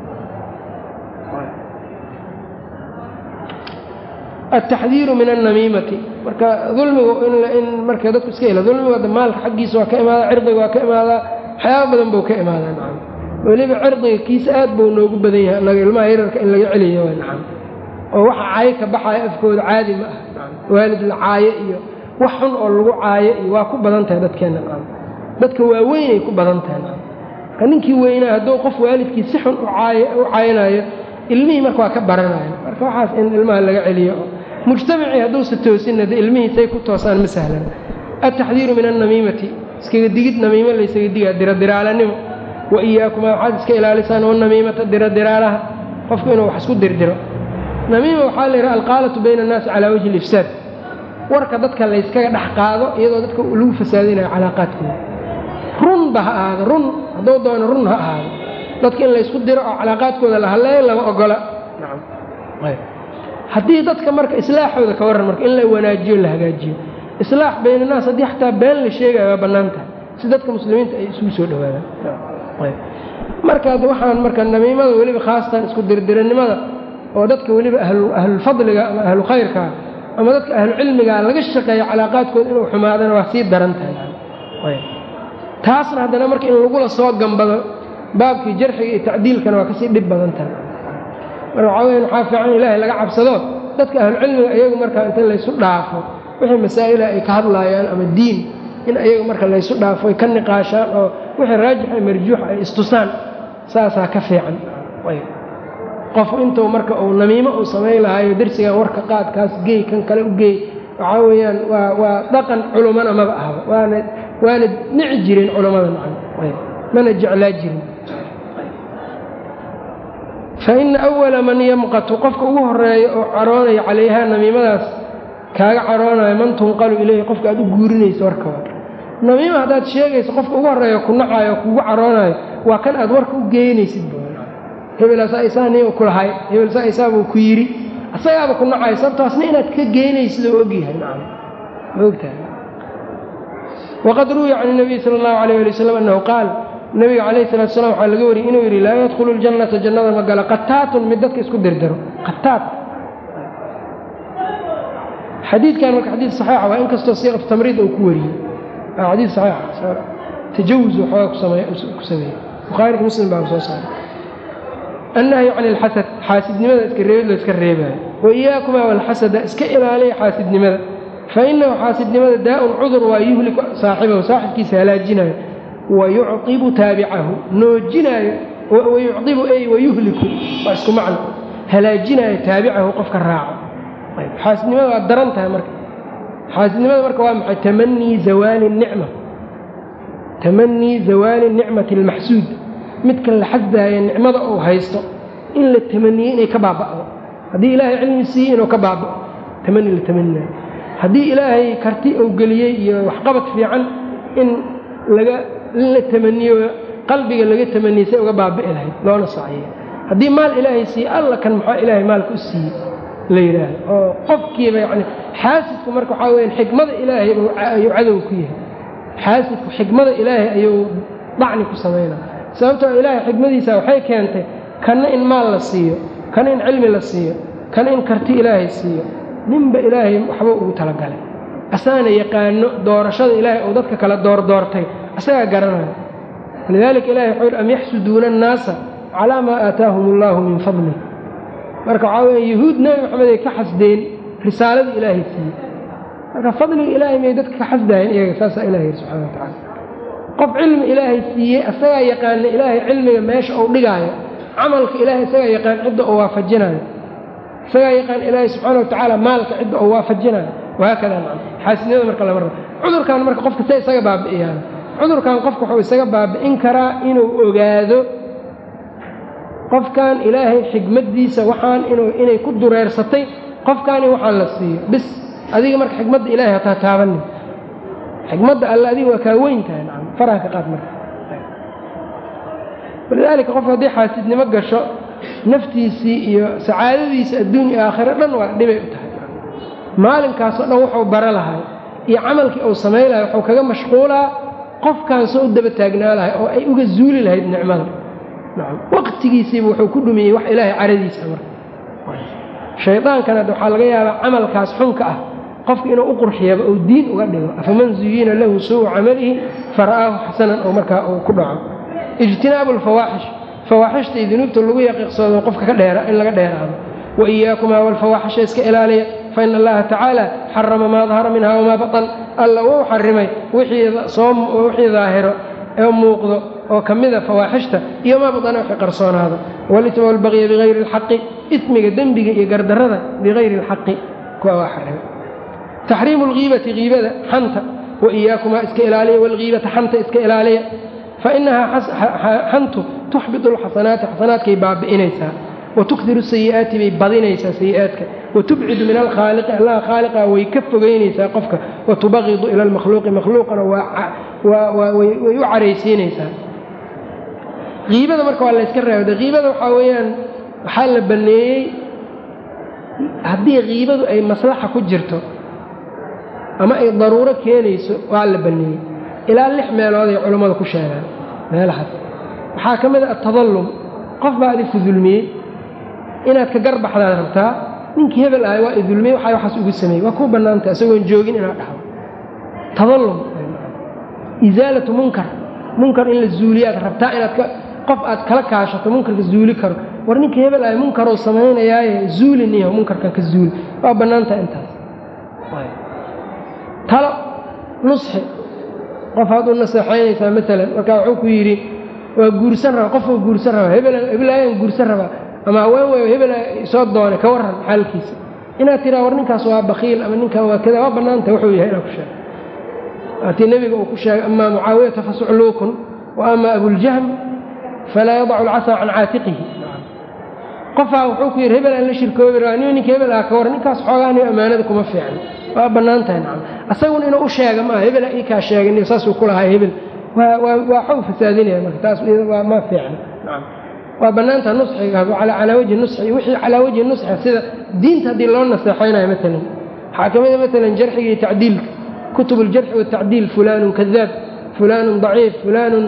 S1: altaxdiiru min annamiimati marka dulmigu in marka dadku iska hela dulmiga maalka xaggiisa waa ka imaadaa cirdiga waa ka imaadaa waxyaaba badan buu ka imaadaa nacam weliba cirdiga kiisa aad buu noogu badan yahay annaga ilmaha yararka in laga celiyo waa nacam oo waxa caayo ka baxayo afkooda caadi ma ah waalid la caayo iyo wax xun oo lagu caayo iyo waa ku badan tahay dadkeenna nacam dadka waaweynay ku badan tahay nacam marka ninkii weynaa hadduu qof waalidkii si xun u caynayo ilmihii marka waa ka baranayo marka waxaas in ilmaha laga celiyo mujtamacii hadduusa toosinna de ilmihiisay ku toosaan ma sahlan altaxdiiru min annamiimati iskaga digid namiimo laysaga digaa diradiraalanimo wa iyaakumaa waxaad iska ilaalisaan wanamiimata diradiraalaha qofku inuu wax isku dirdiro namiima waxaa la yidhaha alqaalatu bayna annaasi calaa wajhi alifsaad warka dadka layskaga dhex qaado iyadoo dadka lagu fasaadinayo calaaqaadkooda runba ha ahaado run hadduu doono run ha ahaado dadka in laysku diro oo calaaqaadkooda la hadleeyo lama ogola haddii dadka marka islaaxooda ka warran marka in la wanaajiyo la hagaajiyo islaax bayna naas haddii xataa been la sheegayo waa bannaan tahay si dadka muslimiinta ay isugu soo dhowaadaan markaad waxaan marka namiimada weliba khaasatan isku dirdiranimada oo dadka weliba ahlulfadliga ama ahlu khayrkaa ama dadka ahlucilmigaa laga shaqeeyo calaaqaadkooda inuu xumaadana waa sii daran tahay taasna haddana marka in lagula soo gambado baabkii jarxiga iyo tacdiilkana waa kasii dhib badan tahay marka waxaa weya waxaa fiican in ilaahay laga cabsado dadka ahlucilmiga iyagu markaa inta laysu dhaafo wixii masaa'ila ay ka hadlaayaan ama diin in ayagu marka laysu dhaafo ay ka niqaashaan oo wixii raajixa marjuuxa ay istusaan saasaa ka fiican qof intuu marka uu namiimo uu samayn lahaayo dersigan warka qaadkaas geey kan kale u geey waxaa weeyaan waa waa dhaqan culummana maba ahba waana waana nici jireen culummada nacan mana jeclaa jirin fa ina awala man yamqatu qofka ugu horeeya oo caroonaya calayhaa namiimadaas kaaga caroonayo man tunqalu ileyhi qofka aad u guurinayso warkawaa namiima haddaad sheegayso qofka ugu horreeya ku nacayo kugu caroonayo waa kan aad warka u geynaysid hebelaasaa isaa nin ku lahay hebelsaa isaabuu ku yidhi asagaaba ku nacay sababtaasna inaad ka geynaysid oo ogyahay nacam ma ogtahay waqad ruwiya can nabiyi sala allahu alayh ali wasalam annahu qaal nabiga calayhi salatu salam waxaa laga wariyey inuu yidhi laa yadkhulu ljannata jannada ma gala qataatun mid dadka isku dirdiro qataat xadiidkan marka xadiid saxiixa waa in kastoo siiqatu tamriid uu ku wariyey waa xadiid saxiixa tajawuz waxoogaa ku sameeyey bukhaari muslim baa soo saaray annahyu can ilxasad xaasidnimada iska reebid la iska reebaayo wa iyaakumaa walxasada iska ilaaliya xaasidnimada fa innahu xaasidnimada daa-un cudur waa yuhliku saaxibahu saaxibkiisa halaajinayo wa yucqibu taabicahu noojinaayo wayucqibu ey wayuhliku waa isku macno halaajinaayo taabicahu qofka raaco xaasidnimada waa daran tahay marka xaasidnimada marka waa maxay tamanii zawaali nicma tamanii zawaali nicmati almaxsuud midka la xasdaaya nicmada uu haysto in la tamaniyey inay ka baaba'do haddii ilaahay cilmi siiyey inuu ka baaba'o tamani la tamaninayo haddii ilaahay karti uu geliyey iyo waxqabad fiican in laga in la tamaniyo qalbiga laga tamaniyey say uga baabi'i lahayd loona saaciyo haddii maal ilaahay siiye alla kan maxaa ilaahay maalka u siiyey la yidhaahdo oo qofkiiba yacni xaasidku marka waxaa weyaan xikmada ilaahay ayuu cadow ku yahay xaasidku xikmada ilaahay ayuu dacni ku samaynaa sababtoo ilaahay xikmadiisa waxay keentay kanna in maal la siiyo kana in cilmi la siiyo kana in karti ilaahay siiyo ninba ilaahay waxba ugu talagalay asaana yaqaano doorashada ilaahay uu dadka kala doordoortay asagaa garanaya walidaalika ilahay wuxuu yidhi am yaxsuduuna annaasa calaa maa aataahum allaahu min fadlih marka waxaa weya yahuud nebi maxamed ay ka xasdeen risaaladii ilaahay siiyey marka fadliga ilaahay may dadka ka xasdaayeen iyaga saasaa ilahay yidhi subxana wa tacala qof cilmi ilaahay siiyey asagaa yaqaana ilaahay cilmiga meesha uu dhigaayo camalka ilaahay isagaa yaqaan cidda uu waafajinayo isagaa yaqaan ilaahay subxaana wa tacaala maalka cidda uu waafajinayo wahaakada nacam xaasidnimada marka lama rabo cudurkan marka qofka se isaga baabi'iyaan cudurkan qofka wuxuu isaga baabi'in karaa inuu ogaado qofkan ilaahay xikmaddiisa waxaan inuu inay ku dureersatay qofkaani waxaan la siiyo bis adiga marka xikmadda ilaahay hataa taabanin xikmadda alle adiga waa kaa weyn tahay nacam faraha ka qaad marka walidaalika qofka haddii xaasidnimo gasho naftiisii iyo sacaadadiisa adduunya aakhiro dhan waa dhibay u tahay maalinkaasoo dhan wuxuu bara lahay iyo camalkii uu samayn lahay wuxuu kaga mashquulaa qofkaan soo u daba taagnaa lahay oo ay uga zuuli lahayd nicmada nacam waqtigiisiiba wuxuu ku dhumiyey wax ilaahay caradiisa marka shaydaankana waxaa laga yaabaa camalkaas xunka ah qofka inuu u qurxiyaba uu diin uga dhigo afaman zuyina lahu suu camalihi fara'aahu xasanan oo markaa uu ku dhaco ijtinaabu alfawaaxish fawaaxishta iyo dunuubta lagu yaqiiqsoodo qofka ka dheera in laga dheeraado wa iyaakumaa walfawaaxisha iska ilaaliya fa ina allaha tacaala xarama maa dahara minha wamaa batan alla wuu xarimay wixii daahiro ee muuqdo oo ka mida fawaaxishta iyo maa badana wixii qarsoonaada walisma walbaqya bigayri alxaqi ismiga dembiga iyo gardarrada bigayri alxaqi kuwa waa xarima taxriimu alghiibati hiibada xanta wa iyaakumaa iska ilaaliya walghiibata xanta iska ilaaliya fa inahaa xantu tuxbitu alxasanaati xasanaadkay baabi'inaysaa wa tukdiru sayi'aati bay badinaysaa sayi'aadka wa tubcidu min alkhaaliqi allaha khaaliqa way ka fogeynaysaa qofka wa tubaqidu ila almakhluuqi makhluuqana way u caraysiinaysaa hiibada marka waa layska reebda hiibada waxaa weeyaan waxaa la banneeyey haddii hiibadu ay maslaxa ku jirto ama ay daruuro keenayso waa la banneeyey ilaa lix meelood ay culammadu ku sheegaan meelahaas waxaa ka mid a atadallum qof baa adiku dulmiyey inaad ka garbaxdaad rabtaa ninkii hebel ahay waa idulmiyey waxaa waxaas ugu sameeyey waa kuu bannaantay isagoon joogin inaad dhahdo tadallum isaalatu munkar munkar in la zuuliyaad rabtaa inaad qof aad kala kaashato munkarka zuuli karo war ninka hebel ahay munkarou samaynayaaye zuuliniyo munkarkan ka zuuli waa bannaantaha intaas talo nusxi qof aad u naseexaynaysaa maalan markaa wuxuu ku yidhi waa guursan raba qofuu guursan rabaa hebelaayan guursan rabaa ama haween wey hebela soo doonay ka warran xaalkiisa inaad tiraa war ninkaas waa bakiil ama ninkan waa kada waa bannaanta wuxuu yahay inaad ku sheego waatii nebiga uu ku sheegay amaa mucaawiyata fasucluukun wa ama abuljahm falaa yadacu alcasaa can caatiqihi qofaa wuxuu ku yidhi hebel aan la shirkoobi rabaa nin ninka hebel ah ka warran ninkaas xoogaa nin ammaanada kuma fiican waa bannaan tahay nacam asaguna inuu u sheega maaha hebela ii kaa sheegay saasuu ku lahaa hebel waa xog fasaadinaya marka taas waa ma fiicna nacam waa bannaanta nusxiga calaa wajhi nusxi wixii calaa wajhi nusxi sida diinta haddii loo naseexaynayo maalan waxaa ka mida maalan jarxiga iyo tacdiilka kutub aljarxi watacdiil fulaanun kadaab fulaanun daciif fulaanun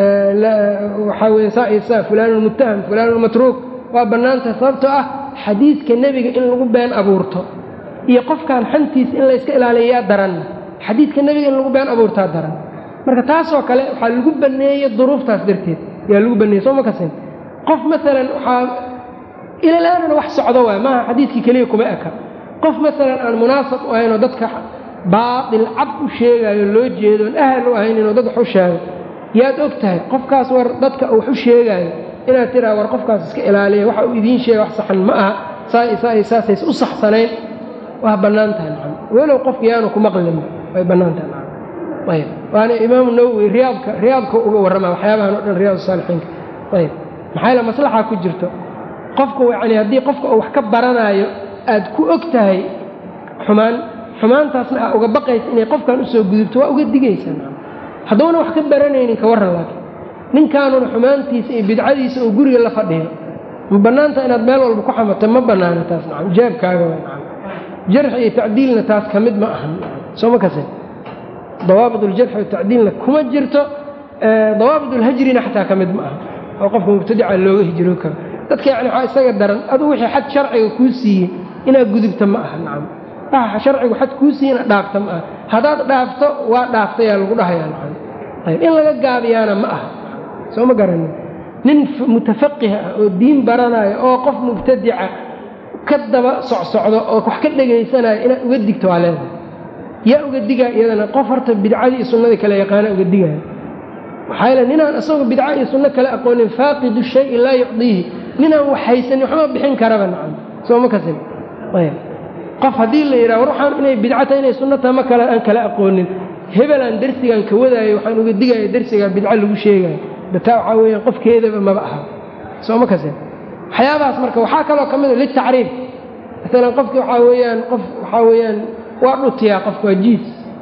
S1: waxaa weye saa iyo saa fulaanun muttaham fulaanun matruuk waa bannaanta sababtoo ah xadiidka nebiga in lagu been abuurto iyo qofkan xantiisa in layska ilaaliyayaa daran xadiidka nebiga in lagu been abuurtaa daran marka taasoo kale waxaa lagu banneeyey duruuftaas darteed yaa lagu banneeyey soo ma kasin qof maalan waxaa ilalaanana wax socdo waay maaha xadiidkii keliya kuma eka qof maalan aan munaasab u ahayn oo dadka baatil cad u sheegaayo loo jeedo oon ahal u ahayn inuu dad wax u sheego yaad og tahay qofkaas war dadka wax u sheegaayo inaad tiraa war qofkaas iska ilaaliya waxa uu idiin sheega wax saxan ma aha saa saasays u saxsanayn waa bannaan tahay nacam walow qofka yaanu ku maqlin way bannaan tahay nacam ayb waana imaamu nawowi riyaadka riyaadka uga warramaa waxyaabahan o dhan riyaad saalixiinka ayb maxaa yaele maslaxaa ku jirto qofku yacni haddii qofka uu wax ka baranaayo aad ku og tahay xumaan xumaantaasna aa uga baqaysa inay qofkan usoo gudubto waa uga digaysa nacam hadduuna wax ka baranaynin ka warran laakiin ninkaanuna xumaantiisa iyo bidcadiisa oo guriga la fadhiyo ma bannaanta inaad meel walba ku xamato ma bannaana taas nacam jeebkaaga waa nacam jarxi iyo tacdiilna taas ka mid ma ahan soo ma kase dawaabit uljarxi watacdiilna kuma jirto dawaabit ulhajrina xataa ka mid ma aha oo qofka mubtadica looga hijroo karo dadka yani waxaa isaga daran aduu wixii xad sharciga kuu siiyey inaad gudubta ma aha nacam waxa sharcigu xad kuu siiye inaad dhaafta ma aha haddaad dhaafto waa dhaaftayaa lagu dhahayaa nacam ayb in laga gaabiyaana ma aha soo ma garanin nin mutafaqih ah oo diin baranaayo oo qof mubtadica ka daba socsocdo oo wax ka dhegaysanayo inaad uga digto waa leedahay yaa uga digaa iyadana qof horta bidcadii iyo sunnadii kale yaqaana uga digaya maxaa yeele ninaan isagoo bidca iyo sunno kale aqoonin faaqidu shayi laa yucdiihi ninaan wax haysanin waxma bixin karaba nacam soo ma kasin ayb qof haddii la yidhaha war waxaan inay bidcata inay sunno taha ma kale aan kala aqoonin hebelaan dersigan ka wadaayo waxaan uga digaya dersigaa bidco lagu sheegayo dataa waxaa weeyaan qofkeedaba maba aha soo ma kasin waxyaabahaas marka waxaa kaloo ka mid a litacriif maalan qofki waxaa weeyaan qof waxaa weeyaan waa dhutiyaa qofka waa jiis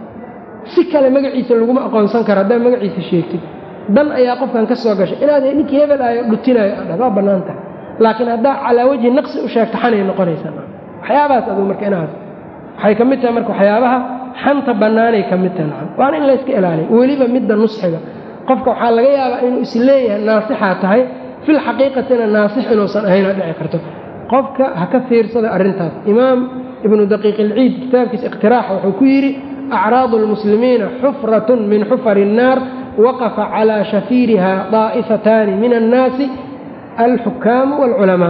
S1: si kale magaciisa laguma aqoonsan karo haddaad magaciisa sheegtid dan ayaa qofkan ka soo gashay inaad ninkii hebel ayo dhutinayo adha waa bannaan tahay laakiin haddaa calaa wajhi naqsi u sheegto xanay noqonaysaa waxyaabahaas aduu marka inaas waxay ka mid tahay marka waxyaabaha xanta bannaanay ka mid tahay nacam waana in layska ilaaliyo weliba midda nusxiga qofka waxaa laga yaabaa inuu is leeyahay naasixaa tahay fil xaqiiqatina naasix inuusan ahaynoo dhici karto qofka ha ka fiirsada arrintaas imaam ibnu daqiiq ilciid kitaabkiisa iqtiraaxa wuxuu ku yidhi acraadu almuslimiina xufratun min xufari الnaar waqafa calaa shafiiriha daa'ifataani min annaasi alxukaamu wاlculamaa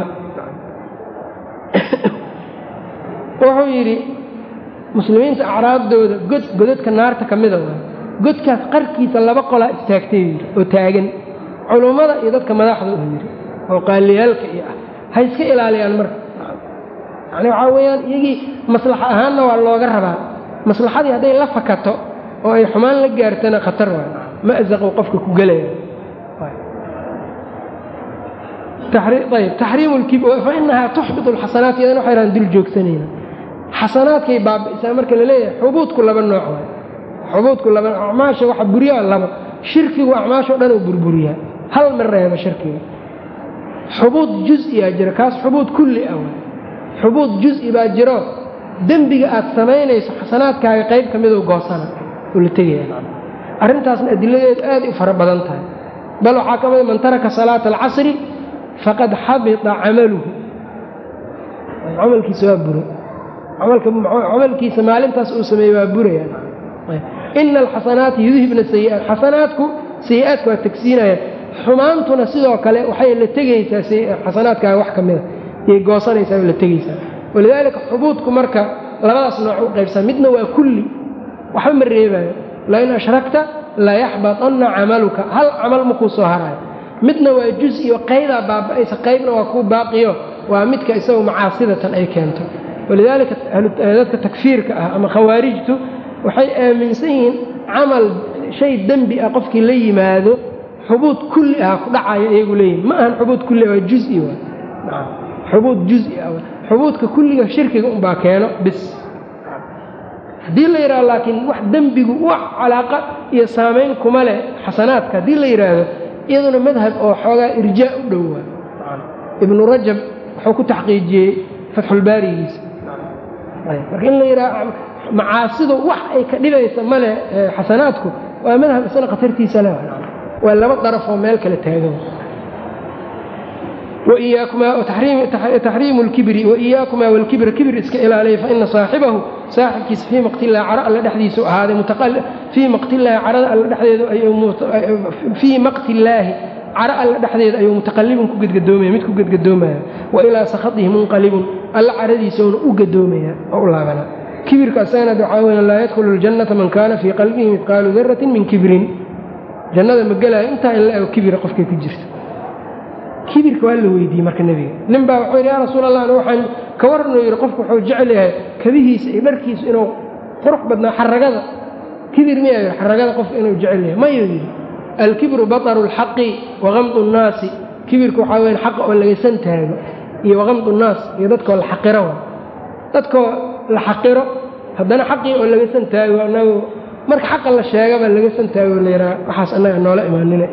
S1: wuxuu yidhi muslimiinta acraaddooda god godadka naarta ka mida waay godkaas qarkiisa laba qolaa istaagtay yidhi oo taagan culummada iyo dadka madaxda uu yidhi oo qaaliyaalka iyo ah ha iska ilaaliyaan marka yani waxaa weeyaan iyagii maslaxa ahaanna waa looga rabaa maslaxadii hadday la fakato oo ay xumaan la gaartana khatar waay ma'zaquu qofka ku gelaya ayb taxriimu lkib fa inahaa tuxbit alxasanaat iyadana waxay rahan dul joogsanayna xasanaadkay baabi'isaa marka la leeyahay xubuudku laba nooc waay xubuudku laba acmaasha waxa buriyaa laba shirkigu acmaashao dhan uu burburiyaa hal ma reeba shirkiga xubuud juziyaa jira kaas xubuud kulli ah waay xubuud juzi baa jiro dembiga aad samaynayso xasanaadkaaga qayb ka miduu goosana oo la tegaya arrintaasna adiladeedu aaday u fara badan tahay bal waxaa ka mida man taraka salaata alcasri faqad xabita camaluhu camalkiisa waa bura camalkiisa maalintaas uu sameeyey waa buraya ina alxasanaati yudhibna sayi'aat xasanaadku sayi-aadku waa tegsiinayaan xumaantuna sidoo kale waxay la tegaysaa xasanaadkaaga wax ka mida yay goosanaysaa oo la tegaysaa walidaalika xubuudku marka labadaas nooc u qaybsaa midna waa kulli waxba ma reebayo lain ashrakta layaxbaطanna camaluka hal camal makuu soo haraayo midna waa juz-iyo qaydaa baaba'aysa qaybna waa kuu baaqiyo waa midka isagu macaasidatan ay keento walidaalika dadka takfiirka ah ama khawaarijtu waxay aaminsan yihiin camal shay dembi ah qofkii la yimaado xubuud kulli ah ku dhacayo iyagu leeyihin ma ahan xubuud kulli waa juzi waa xubuud juzi ah xubuudka kulliga shirkiga unbaa keeno bis haddii la yidhahdo laakiin wax dembigu wax calaaqa iyo saamayn kuma leh xasanaadka haddii la yidhaahdo iyaduna madhab oo xoogaa irjaa u dhowaa ibnu rajab wuxuu ku taxqiijiyey fatxulbaarigiisa marka in la yidhahdo macaasidu wax ay ka dhibaysa male xasanaadku waa madhab isna khatartiisa leh waa laba darafoo meel kale taagan taxriimu lkibri waiyaakumaa walkibra kibir iska ilaaliya faina saaxibahu saaxibkiisa fii maqtillahi caro alla dhexdiisu ahaaday fii maqtillaahi carada alla dhexdeedafii maqtillaahi caro alla dhexdeeda ayuu mutaqallibun ku gedgadoomaya mid ku gedgadoomaya wa ilaa sakhadihi munqalibun alla caradiisauna u gadoomaya oo u laabanaa kibirka asagana waxaa weya laa yadkhulu ljannata man kaana fii qalbihi midqaalu daratin min kibrin jannada ma gelaayo intaa in la ego kibira qofkay ku jirto kibirka waa la weydiiyey marka nebiga nin baa wuxuu yidhi yaa rasuul allah waxaan ka warnuu yidhi qofku wuxuu jecel yahay kabihiisa iyo dharkiisu inuu qurux badnaa xaragada kibir miyaa yidhi xaragada qofku inuu jecel yahay mayuu yidhi alkibru bataru lxaqi wakamdu nnaasi kibirka waxaa weya xaqa oo lagaysan taago iyo wakamdu nnaas iyo dadkoo la xaqiro dadkoo la xaqiro haddana xaqii oo lagaysan taago anagu marka xaqa la sheegaba lagaysan taago la yidhaha waxaas annaga noola imaanina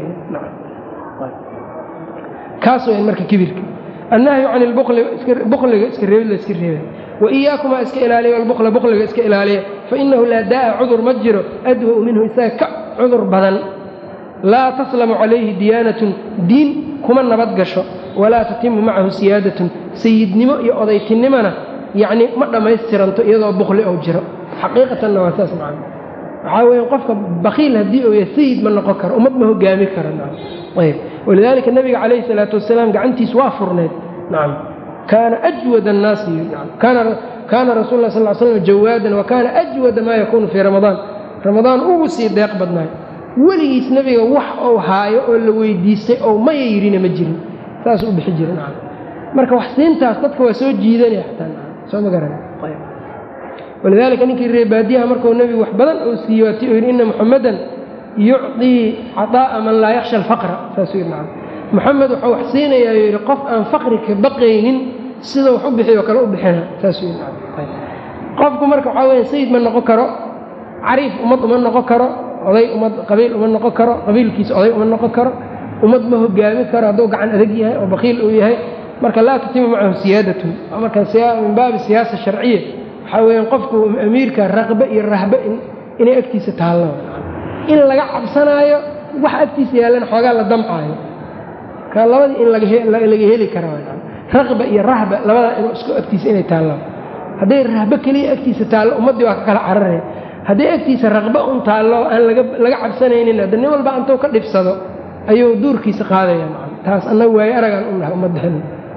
S1: kaas weyn marka kibirka annahyu can ilbuqliga iska reebid la iska reebay wa iyaakumaa iska ilaaliya albukla buqliga iska ilaaliya fa inahu laa daa'a cudur ma jiro adwa-u minhu isaga ka cudur badan laa taslamu calayhi diyaanatun diin kuma nabad gasho walaa tatimu macahu siyaadatun sayidnimo iyo odaytinimona yacnii ma dhammaystiranto iyadoo buqli ou jiro xaqiiqatanna waa saas macana waxaa weya qofka bakiil haddii uu yahay sayid ma noqon karo ummad ma hogaami karo ayb walidaalika nabiga calayhi salaatu wasalaam gacantiis waa furneed nacam kaana ajwad annaasi kaana rasul lah sal slam jawaadan wa kaana ajwada maa yakuunu fii ramadaan ramadaan ugu sii deeq badnaay weligiis nebiga wax ou haayo oo la weydiistay oo maya yidhina ma jirin saasuu u bixi jira nacam marka wax siintaas dadka waa soo jiidanaya xataa soo ma garan walidaalika ninkii reebaadiyaha markuu nebigu wax badan uu siiyey waati uu yidhi ina muxamadan yucdii caطaa'a man laa yakhsha alfaqra saasuu yidhi nacam moxamed wuxuu wax siinayaa yidhi qof aan faqri ka baqaynin sida wax u bixiyo kale u bixina saasuu yidhi nacam qofku marka waxaa weya sayid ma noqon karo cariif ummad uma noqon karo oday ummad qabiil uma noqon karo qabiilkiisa oday uma noqon karo ummad ma hogaami karo hadduu gacan adag yahay oo bakiil uu yahay marka laa tatimu macahu siyaadatun marka min baabi siyaasa sharciya waxaa weyaan qofku amiirka raqbe iyo rahbe inay agtiisa taallo in laga cabsanaayo wax agtiisa yaallan xoogaa la damcaayo ka labadii in laga heli kara raqba iyo rahba labadaa in isku agtiisa inay taallo hadday rahbe keliya agtiisa taallo ummaddii waa ka kala cararaya hadday agtiisa raqba un taallo aan laga cabsanaynin hadda nin walba intuu ka dhibsado ayuu duurkiisa qaadaya taas annaga waayo aragaan u nahay ummaddan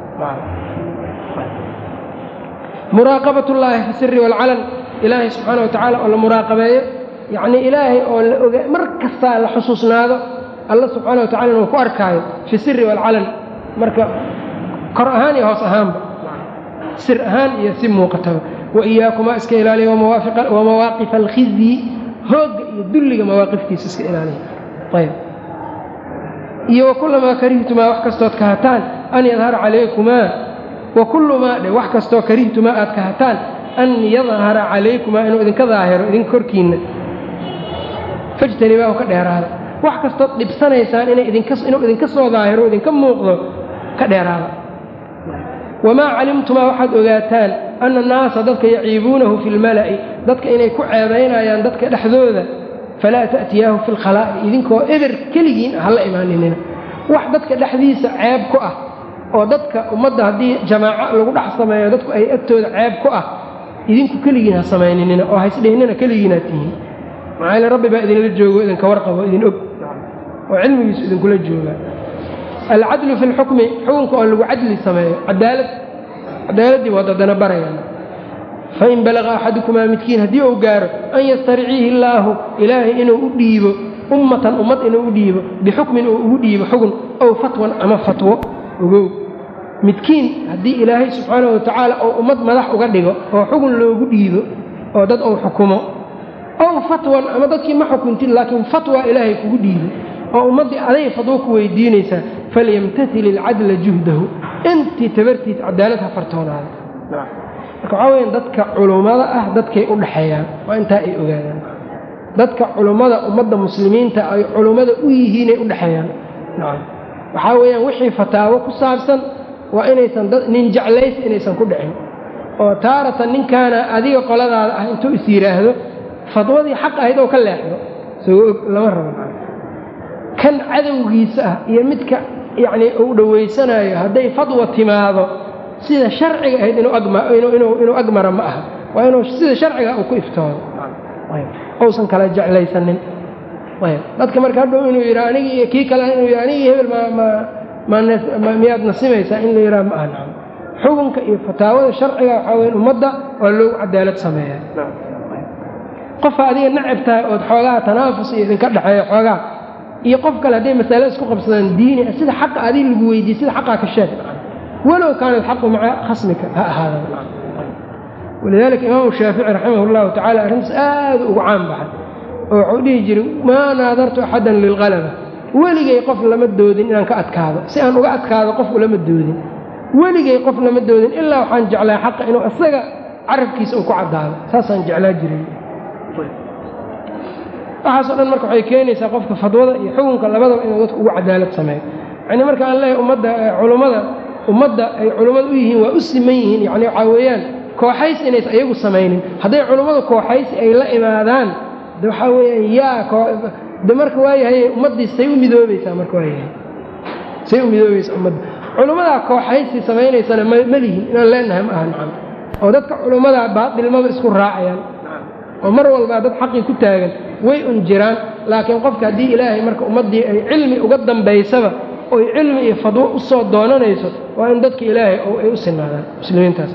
S1: muraaqabat ullaahi fi siri waalcalan ilaahay subxaana wa tacaala oo la muraaqabeeyo yacnii ilaahay oo la oga mar kastaa la xusuusnaado alla subxaana wa tacala inuu ku arkaayo fi siri waalcalan marka kor ahaan iyo hoos ahaanba sir ahaan iyo si muuqataba wa iyaakumaa iska ilaaliya wa mawaaqifa alkhizyi hoogga iyo dulliga mawaaqiftiisa iska ilaaliya ayb iyo wakulamaa karihtumaa wax kastood kahataan an yadhara calaykumaa wakullu maa dhe wax kastoo karihtumaa aad kahataan an yadhara calaykumaa inuu idinka daahiro idinka korkiinna fajtanibaahu ka dheeraada wax kastood dhibsanaysaan inuu idinka soo daahiro idinka muuqdo ka dheeraada wamaa calimtumaa waxaad ogaataan anna annaasa dadka yaciibuunahu fi lmala'i dadka inay ku ceebaynayaan dadka dhexdooda falaa ta'tiyaahu fi lkhalaa'i idinkoo eber keligiin ah hala imaaninina wax dadka dhexdiisa ceeb ku ah oo dadka ummadda haddii jamaaco lagu dhex sameeyo dadku ay agtooda ceeb ku ah idinku keligiin ha samayninina oo haysdhihnina keligiinaad tihiin maxaa yaele rabbi baa idinla joogo idinka warqabo idin og oo cilmigiisu idinkula joogaa alcadlu fi lxukmi xukunka oo lagu cadli sameeyo cadaalad cadaaladdii waad haddana barayaan fain balaqa axadukumaa midkiin haddii uu gaaro an yastariciihi illaahu ilaahay inuu u dhiibo ummatan ummad inuu u dhiibo bixukmin uu ugu dhiibo xugun ow fatwan ama fatwo ogow midkiin haddii ilaahay subxaanahu watacaala oo ummad madax uga dhigo oo xugun loogu dhiibo oo dad uu xukumo ow fatwan ama dadkii ma xukuntin laakiin fatwa ilaahay kugu dhiibo oo ummaddii aday fadwo ku weydiinaysaa falyamtasil ilcadla juhdahu intii tabartiis cadaalad ha fartoonaada marka waxaa weya dadka culummada ah dadkay u dhaxeeyaan waa intaa ay ogaadaan dadka culummada ummadda muslimiinta ay culummada u yihiinay u dhexeeyaan waxaa weeyaan wixii fataawo ku saabsan waa inaysan nin jeclays inaysan ku dhicin oo taaratan ninkaana adiga qoladaada ah intuu is yidhaahdo fadwadii xaq ahayd oo ka leexdo isagoo og lama rabo kan cadowgiisa ah iyo midka yacnii uu dhowaysanaayo hadday fadwa timaado sida sharciga ahayd inuu agmara ma aha waa inuu sida sharciga uu ku iftoodo uusan kala jeclaysanin dadka marka hadhow inuu yidha anigi iyo kii kale inuu yidha anigii hebel miyaad nasimaysaa in la yidhaha ma aha nacam xukunka iyo fataawada sharciga waxaa weya ummadda waa loogu cadaalad sameeyaa qofa adiga nacab tahay ood xoogaha tanaafus iyo idinka dhexeeya xoogaha iyo qof kale hadday masale isku qabsadaan diini sida xaqa adiga lagu weydiiye sida xaqaa ka sheeg walow kaana alxaqu maca khasmika ha ahaada walidaalika imaamu shaafici raximah llahu tacala arrintaas aad ugu caan baxay oo wuxuu dhihi jiray maa naadartu axadan lilqalaba weligay qof lama doodin inaan ka adkaado si aan uga adkaado qofku lama doodin weligay qof lama doodin ilaa waxaan jeclaa xaqa inuu isaga carabkiisa uu ku caddaado saasaan jeclaa jiray waxaasoo dhan marka waxay keenaysaa qofka fadwada iyo xukunka labadaba inuu dadku ugu cadaalad sameeyo yacni marka aan leeyahay ummadda culummada ummadda ay culummada u yihiin waa u siman yihiin yacni waxaa weeyaan kooxays inaysan iyagu samaynin hadday culummadu kooxaysi ay la imaadaan de waxaa weeyaan yaa de marka waayahay ummaddii say u midoobaysaa marka waayahay say u midoobaysaa ummadda culummadaa kooxaysi samaynaysana ma lihin inaan leenahay ma aha nacam oo dadka culummadaa baatilmaba isku raacayaan oo mar walbaa dad xaqii ku taagan way un jiraan laakiin qofka haddii ilaahay marka ummaddii ay cilmi uga dambaysaba oy cilmi iyo fadwo u soo doonanayso waa in dadka ilaahay ay u sinaadaan muslimiintaas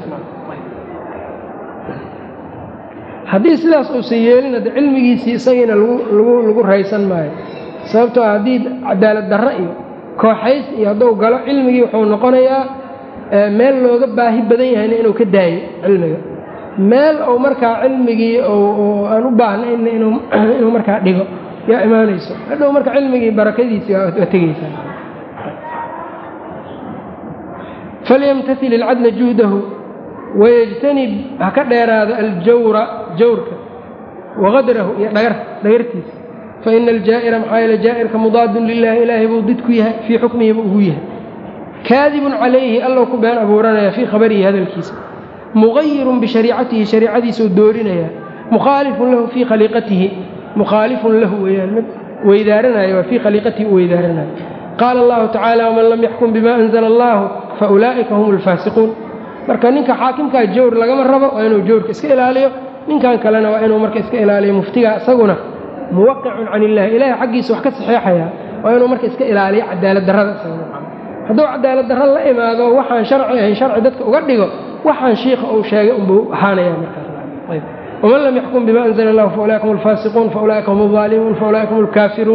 S1: haddii sidaas uusan yeelin hadde cilmigiisii isagiina lagu raysan maayo sababtoo haddii cadaalad darro iyo kooxays iyo hadduu galo cilmigii wuxuu noqonayaa meel looga baahi badan yahayna inuu ka daayo cilmiga meel uu markaa cilmigii aan u baahnayn inuu markaa dhigo yaa imaanayso hadhow marka cilmigii barakadiisii waa tegeysaa falyamtasil ilcadla juhdahu wayajtanib ha ka dheeraado aljawra jawrka waqadrahu iyo dhagar dhagartiisa faina aljaa'ira maxaa yeele jaa'irka mudaadun lilahi ilaahay buu did ku yahay fii xukmihi buu ugu yahay kaadibun calayhi allow ku been abuuranaya fii khabarihi hadalkiisa muqayirun bishariicatihi shariicadiisuu doorinaya mukhaalifun lahu fii khaliiqatihi mukhaalifun lahu weyaan mid weydaaranaya waa fii khaliiqatihi u weydaaranaya qaala allahu tacaala waman lam yaxkum bima anzala allahu faulaa'ika hum alfaasiquun marka ninka xaakimkaa jawr lagama rabo waa inuu jawrka iska ilaaliyo ninkan kalena waa inuu marka iska ilaaliyo muftiga isaguna muwaqicun can illahi ilahay xaggiisa wax ka saxeexaya waa inuu marka iska ilaaliyo cadaalad darrada hadduu cadaalad darro la imaado waxaan sharci ahayn sharci dadka uga dhigo waxaan shiikha uu sheegay unbuu ahaanaya markaaswaman lam yaxkum bima anzla allahu faulaika hum alfaasiquun faulaika hum alظaalimuun faulaika hum alkaafiruun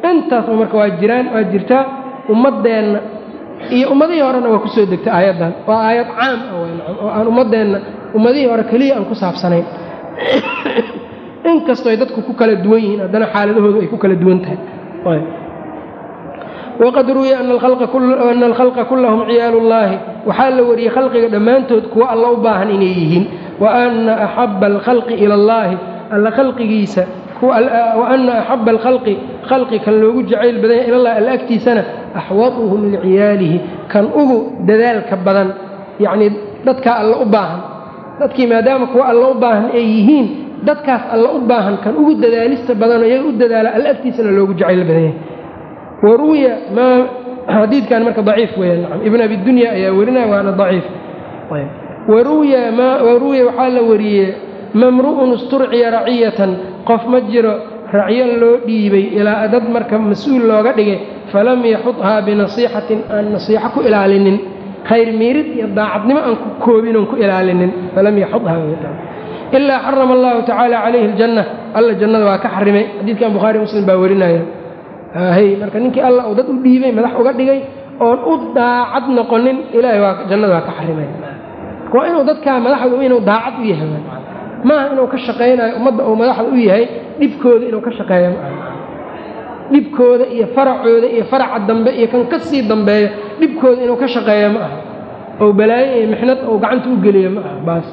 S1: intaasba marka waa jiraan waa jirtaa ummaddeenna iyo ummadihii horena waa kusoo degtay aayaddan waa aayad caam ah wynacam oo aan ummaddeenna ummadihii hore keliya aan ku saabsanayn inkastoo ay dadku ku kala duwan yihiin haddana xaaladahoodu ay ku kala duwan tahay waqad ruwiya ana alkhalqa kullahum ciyaalu llaahi waxaa la wariyey khalqiga dhammaantood kuwa alla u baahan inay yihiin wa ana axaba alkhalqi ila allaahi alla khalqigiisa wa ana axaba alkhalqi khalqi kan loogu jacayl badanya ilallahi alla agtiisana axwaduhum liciyaalihi kan ugu dadaalka badan yacnii dadkaa alla u baahan dadkii maadaama kuwa alla u baahan ay yihiin dadkaas alla u baahan kan ugu dadaalista badanoo iyaga u dadaala alla agtiisana loogu jacayl badanya waruwiya maa xadiidkan marka daciif weeyaan nacam ibn abi dunya ayaa werinaya waana daciif waruwiya ma waruwiya waxaa la wariyey mamru'un isturciya raciyatan qof ma jiro racyo loo dhiibay ilaa dad marka mas-uul looga dhigay falam yaxudhaa binasiixatin aan nasiixo ku ilaalinin khayr miirid iyo daacadnimo aan ku koobin oon ku ilaalinin falam yaxudha ilaa xarama allahu tacaala calayhi aljanna alla jannada waa ka xarimay xadiidkan bukhaari muslim baa werinaya hy marka ninkii alla uu dad u dhiibay madax uga dhigay oon u daacad noqonin ilaahay waa jannada waa ka xarimay waa inuu dadkaa madaxdu inuu daacad u yahay maaha inuu ka shaqaynayo ummadda uu madaxda u yahay dhibkooda inuu ka shaqeeyo maaha dhibkooda iyo faracooda iyo faraca dambe iyo kan ka sii dambeeyo dhibkooda inuu ka shaqeeyo ma aha oo balaayo iyo mixnad ou gacanta u geliyo ma aha baas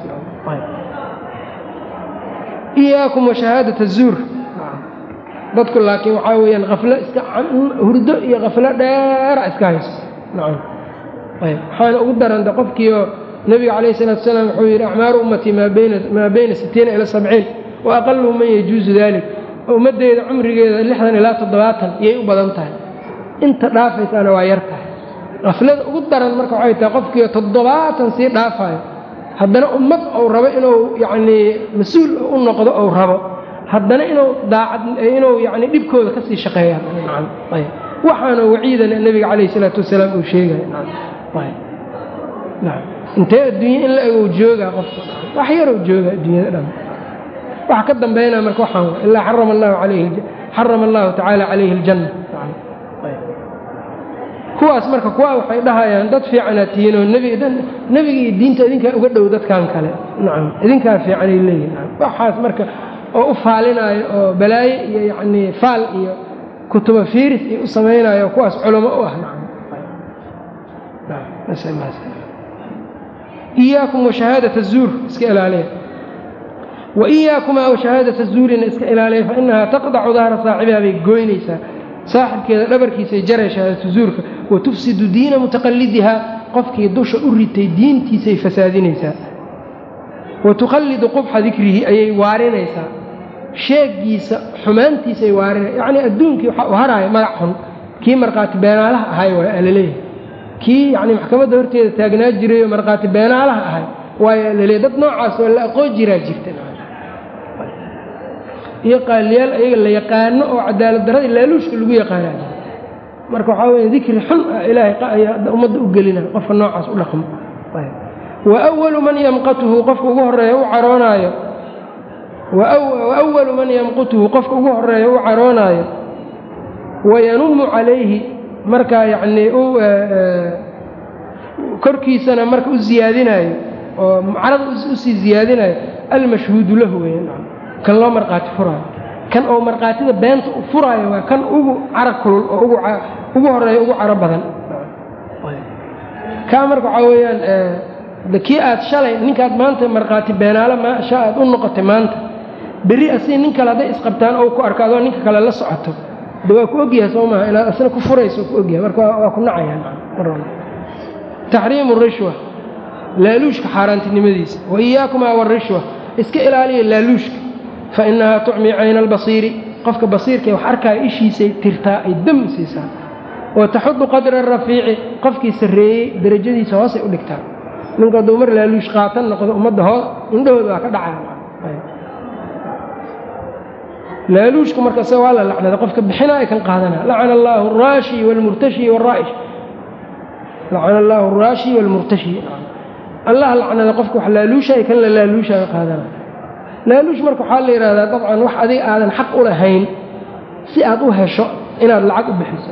S1: iyaakum washahaadat azuur dadku laakiin waxaa weeyaan aflo iska hurdo iyo khaflo dheera iska hayso nacam ayb waxaana ugu daranta qofkiioo nebiga calayh isalaatu salaam wuxuu yidhi acmaaru ummatii maa bayna sittiina ila sabciin wa aqaluhu man yajuusu dalik ummaddeeda cumrigeeda lixdan ilaa toddobaatan iyay u badan tahay inta dhaafaysaana waa yar tahay khaflada ugu daran marka waxay tahay qofkiio toddobaatan sii dhaafayo haddana ummad ou rabo inuu yacnii mas-uul u noqdo ou rabo haddana inuu daacad inuu yani dhibkooda ka sii shaqeeya waxaana waciidana nebiga calayh isalaatu wasalaam uu sheegaya intee adduunye in la egow joogaa qofka wax yarow jooga adduunyada dhan waxa ka dambeynaa marka waxaan ilaa xarama allahu alayhi xarama allahu tacaala calayhi aljanna kuwaas marka kuwa waxay dhahayaan dad fiicanaa tihiin oo nebiga iyo diinta idinkaa uga dhow dadkan kale nacam idinkaa fiicanay leeyihin waxaas marka oo u faalinaayo oo balaaye iyo yacnii faal iyo kutuba fiiris iyo u samaynayo kuwaas culamo u ah iyaakum washahaadat azuur iska ilaaliya wa iyaakumaa washahaadat azuurina iska ilaaliya fa inahaa taqdacu dahra saaxibiha bay gooynaysaa saaxibkeeda dhabarkiisay jaray shahaadatu zuurka wa tufsidu diina mutaqallidiha qofkii dusha u ritay diintiisay fasaadinaysaa wa tukhallidu qubxa dikrihi ayay waarinaysaa sheegiisa xumaantiisay waarinay yacnii adduunkii waxaa u haraayo magac xun kii markhaati beenaalaha ahay waay alaleeyahay kii yacnii maxkamadda horteeda taagnaa jirayoo markhaati beenaalaha ahay waayo alaleeyahy dad noocaas oo la aqoon jiraa jirta iyo qaaliyaal ayaga la yaqaano oo cadaalad darradii laaluushka lagu yaqaana marka waxaa weya dikri xun ah ilaahay ummadda u gelina qofka noocaas u dhaqmo wa walu man yamqatuhu qofka ugu horeeya u caroonaayo wawalu man yamqutuhu qofka ugu horeeya u caroonaayo wayanumu calayhi markaa yacnii u korkiisana marka u ziyaadinaayo oo carada usii ziyaadinayo almashhuudu lahu weya kan loo markhaati furaayo kan oo markhaatida beenta u furaayo waa kan ugu cara kulul oo ugu horeeya ugu caro badan kaa marka waxaa weeyaan kii aad shalay ninkaad maanta markhaati beenaale maasha aad u noqotay maanta berri asii nin kale hadday isqabtaan ou ku arko adoo ninka kale la socoto de waa ku ogyahay soo maaha inaad asna ku furayso ku ogyahay marka waa ku nacayaan taxriimu rishwa laaluushka xaaraantinimadiisa wa iyaakumaa warishwa iska ilaaliya laaluushka fa innahaa tucmi cayna albasiiri qofka basiirkae wax arkaayo ishiisay tirtaa ay dam siisaa wa taxudu qadra arafiici qofkii sarreeyey derajadiisa hoosay u dhigtaa ninka hadduu mar laaluush qaatan noqdo ummadda hoos indhahooda waa ka dhacaya laaluushku marka isaga waa la lacnada qofka bixinaa kan qaadanaa lacana allaahu araashi waalmurtashi waalraa'ish lacana allaahu araashi waalmurtashi allah lacnada qofka wax laaluushayo kan la laaluushayo qaadanaa laaluush marka waxaa la yidhahdaa dabcan wax adiga aadan xaq u lahayn si aad u hesho inaad lacag u bixiso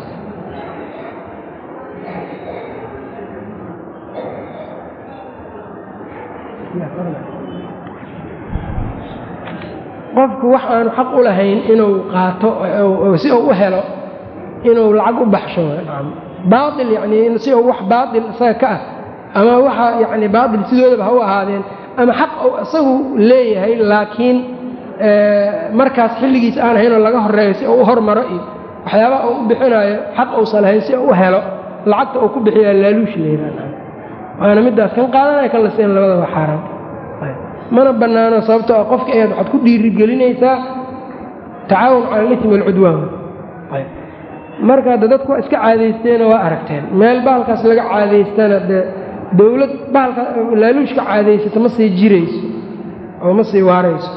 S1: qofku wax aanu xaq u lahayn inuu qaato si uu u helo inuu lacag u baxsho baail yani si uu wax baail isaga ka ah ama waxa yani baail sidoodaba ha u ahaadeen ama xaq uu isagu leeyahay laakiin markaas xilligiis aan ahaynoo laga horeeyo si uu u hormaro iyo waxyaabaha uu u bixinayo xaq uusan lahayn si uu u helo lacagta uu ku bixiya laaluushi la yihahda waana midaas kan qaadanaya kan la siin labadaba xaaraan mana bannaano sababtoo ah qofka ayaad waxaad ku dhiirigelinaysaa tacaawun cala alitmi walcudwaan marka hadda dadku waa iska caadaysteena waa aragteen meel bahalkaas laga caadaystana dee dowlad bahalka laaluushka caadaysata ma sii jirayso oo ma sii waarayso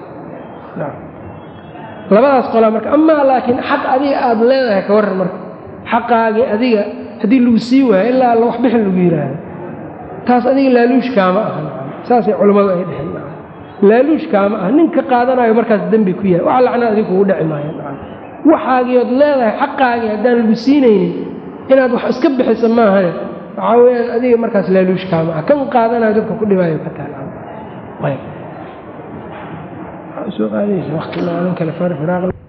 S1: labadaas qolaa marka amaa laakiin xaq adiga aada leedahay ka warran marka xaqaagii adiga haddii lagu sii waayo ilaa alla waxbixin lagu yidhaahdo taas adiga laaluushkaama aha saasay culammadu ay dheheen laaluushkaama ah ninka qaadanayo markaas dembi ku yahay waxa lacnaa adig kugu dhici maayo waxaagiiood leedahay xaqaagii haddaan lagu siinaynin inaad wax iska bixiso maahane waxaa weyaan adiga markaas laaluushkaama ah kan qaadanayo dadka ku dhibaayo ka taal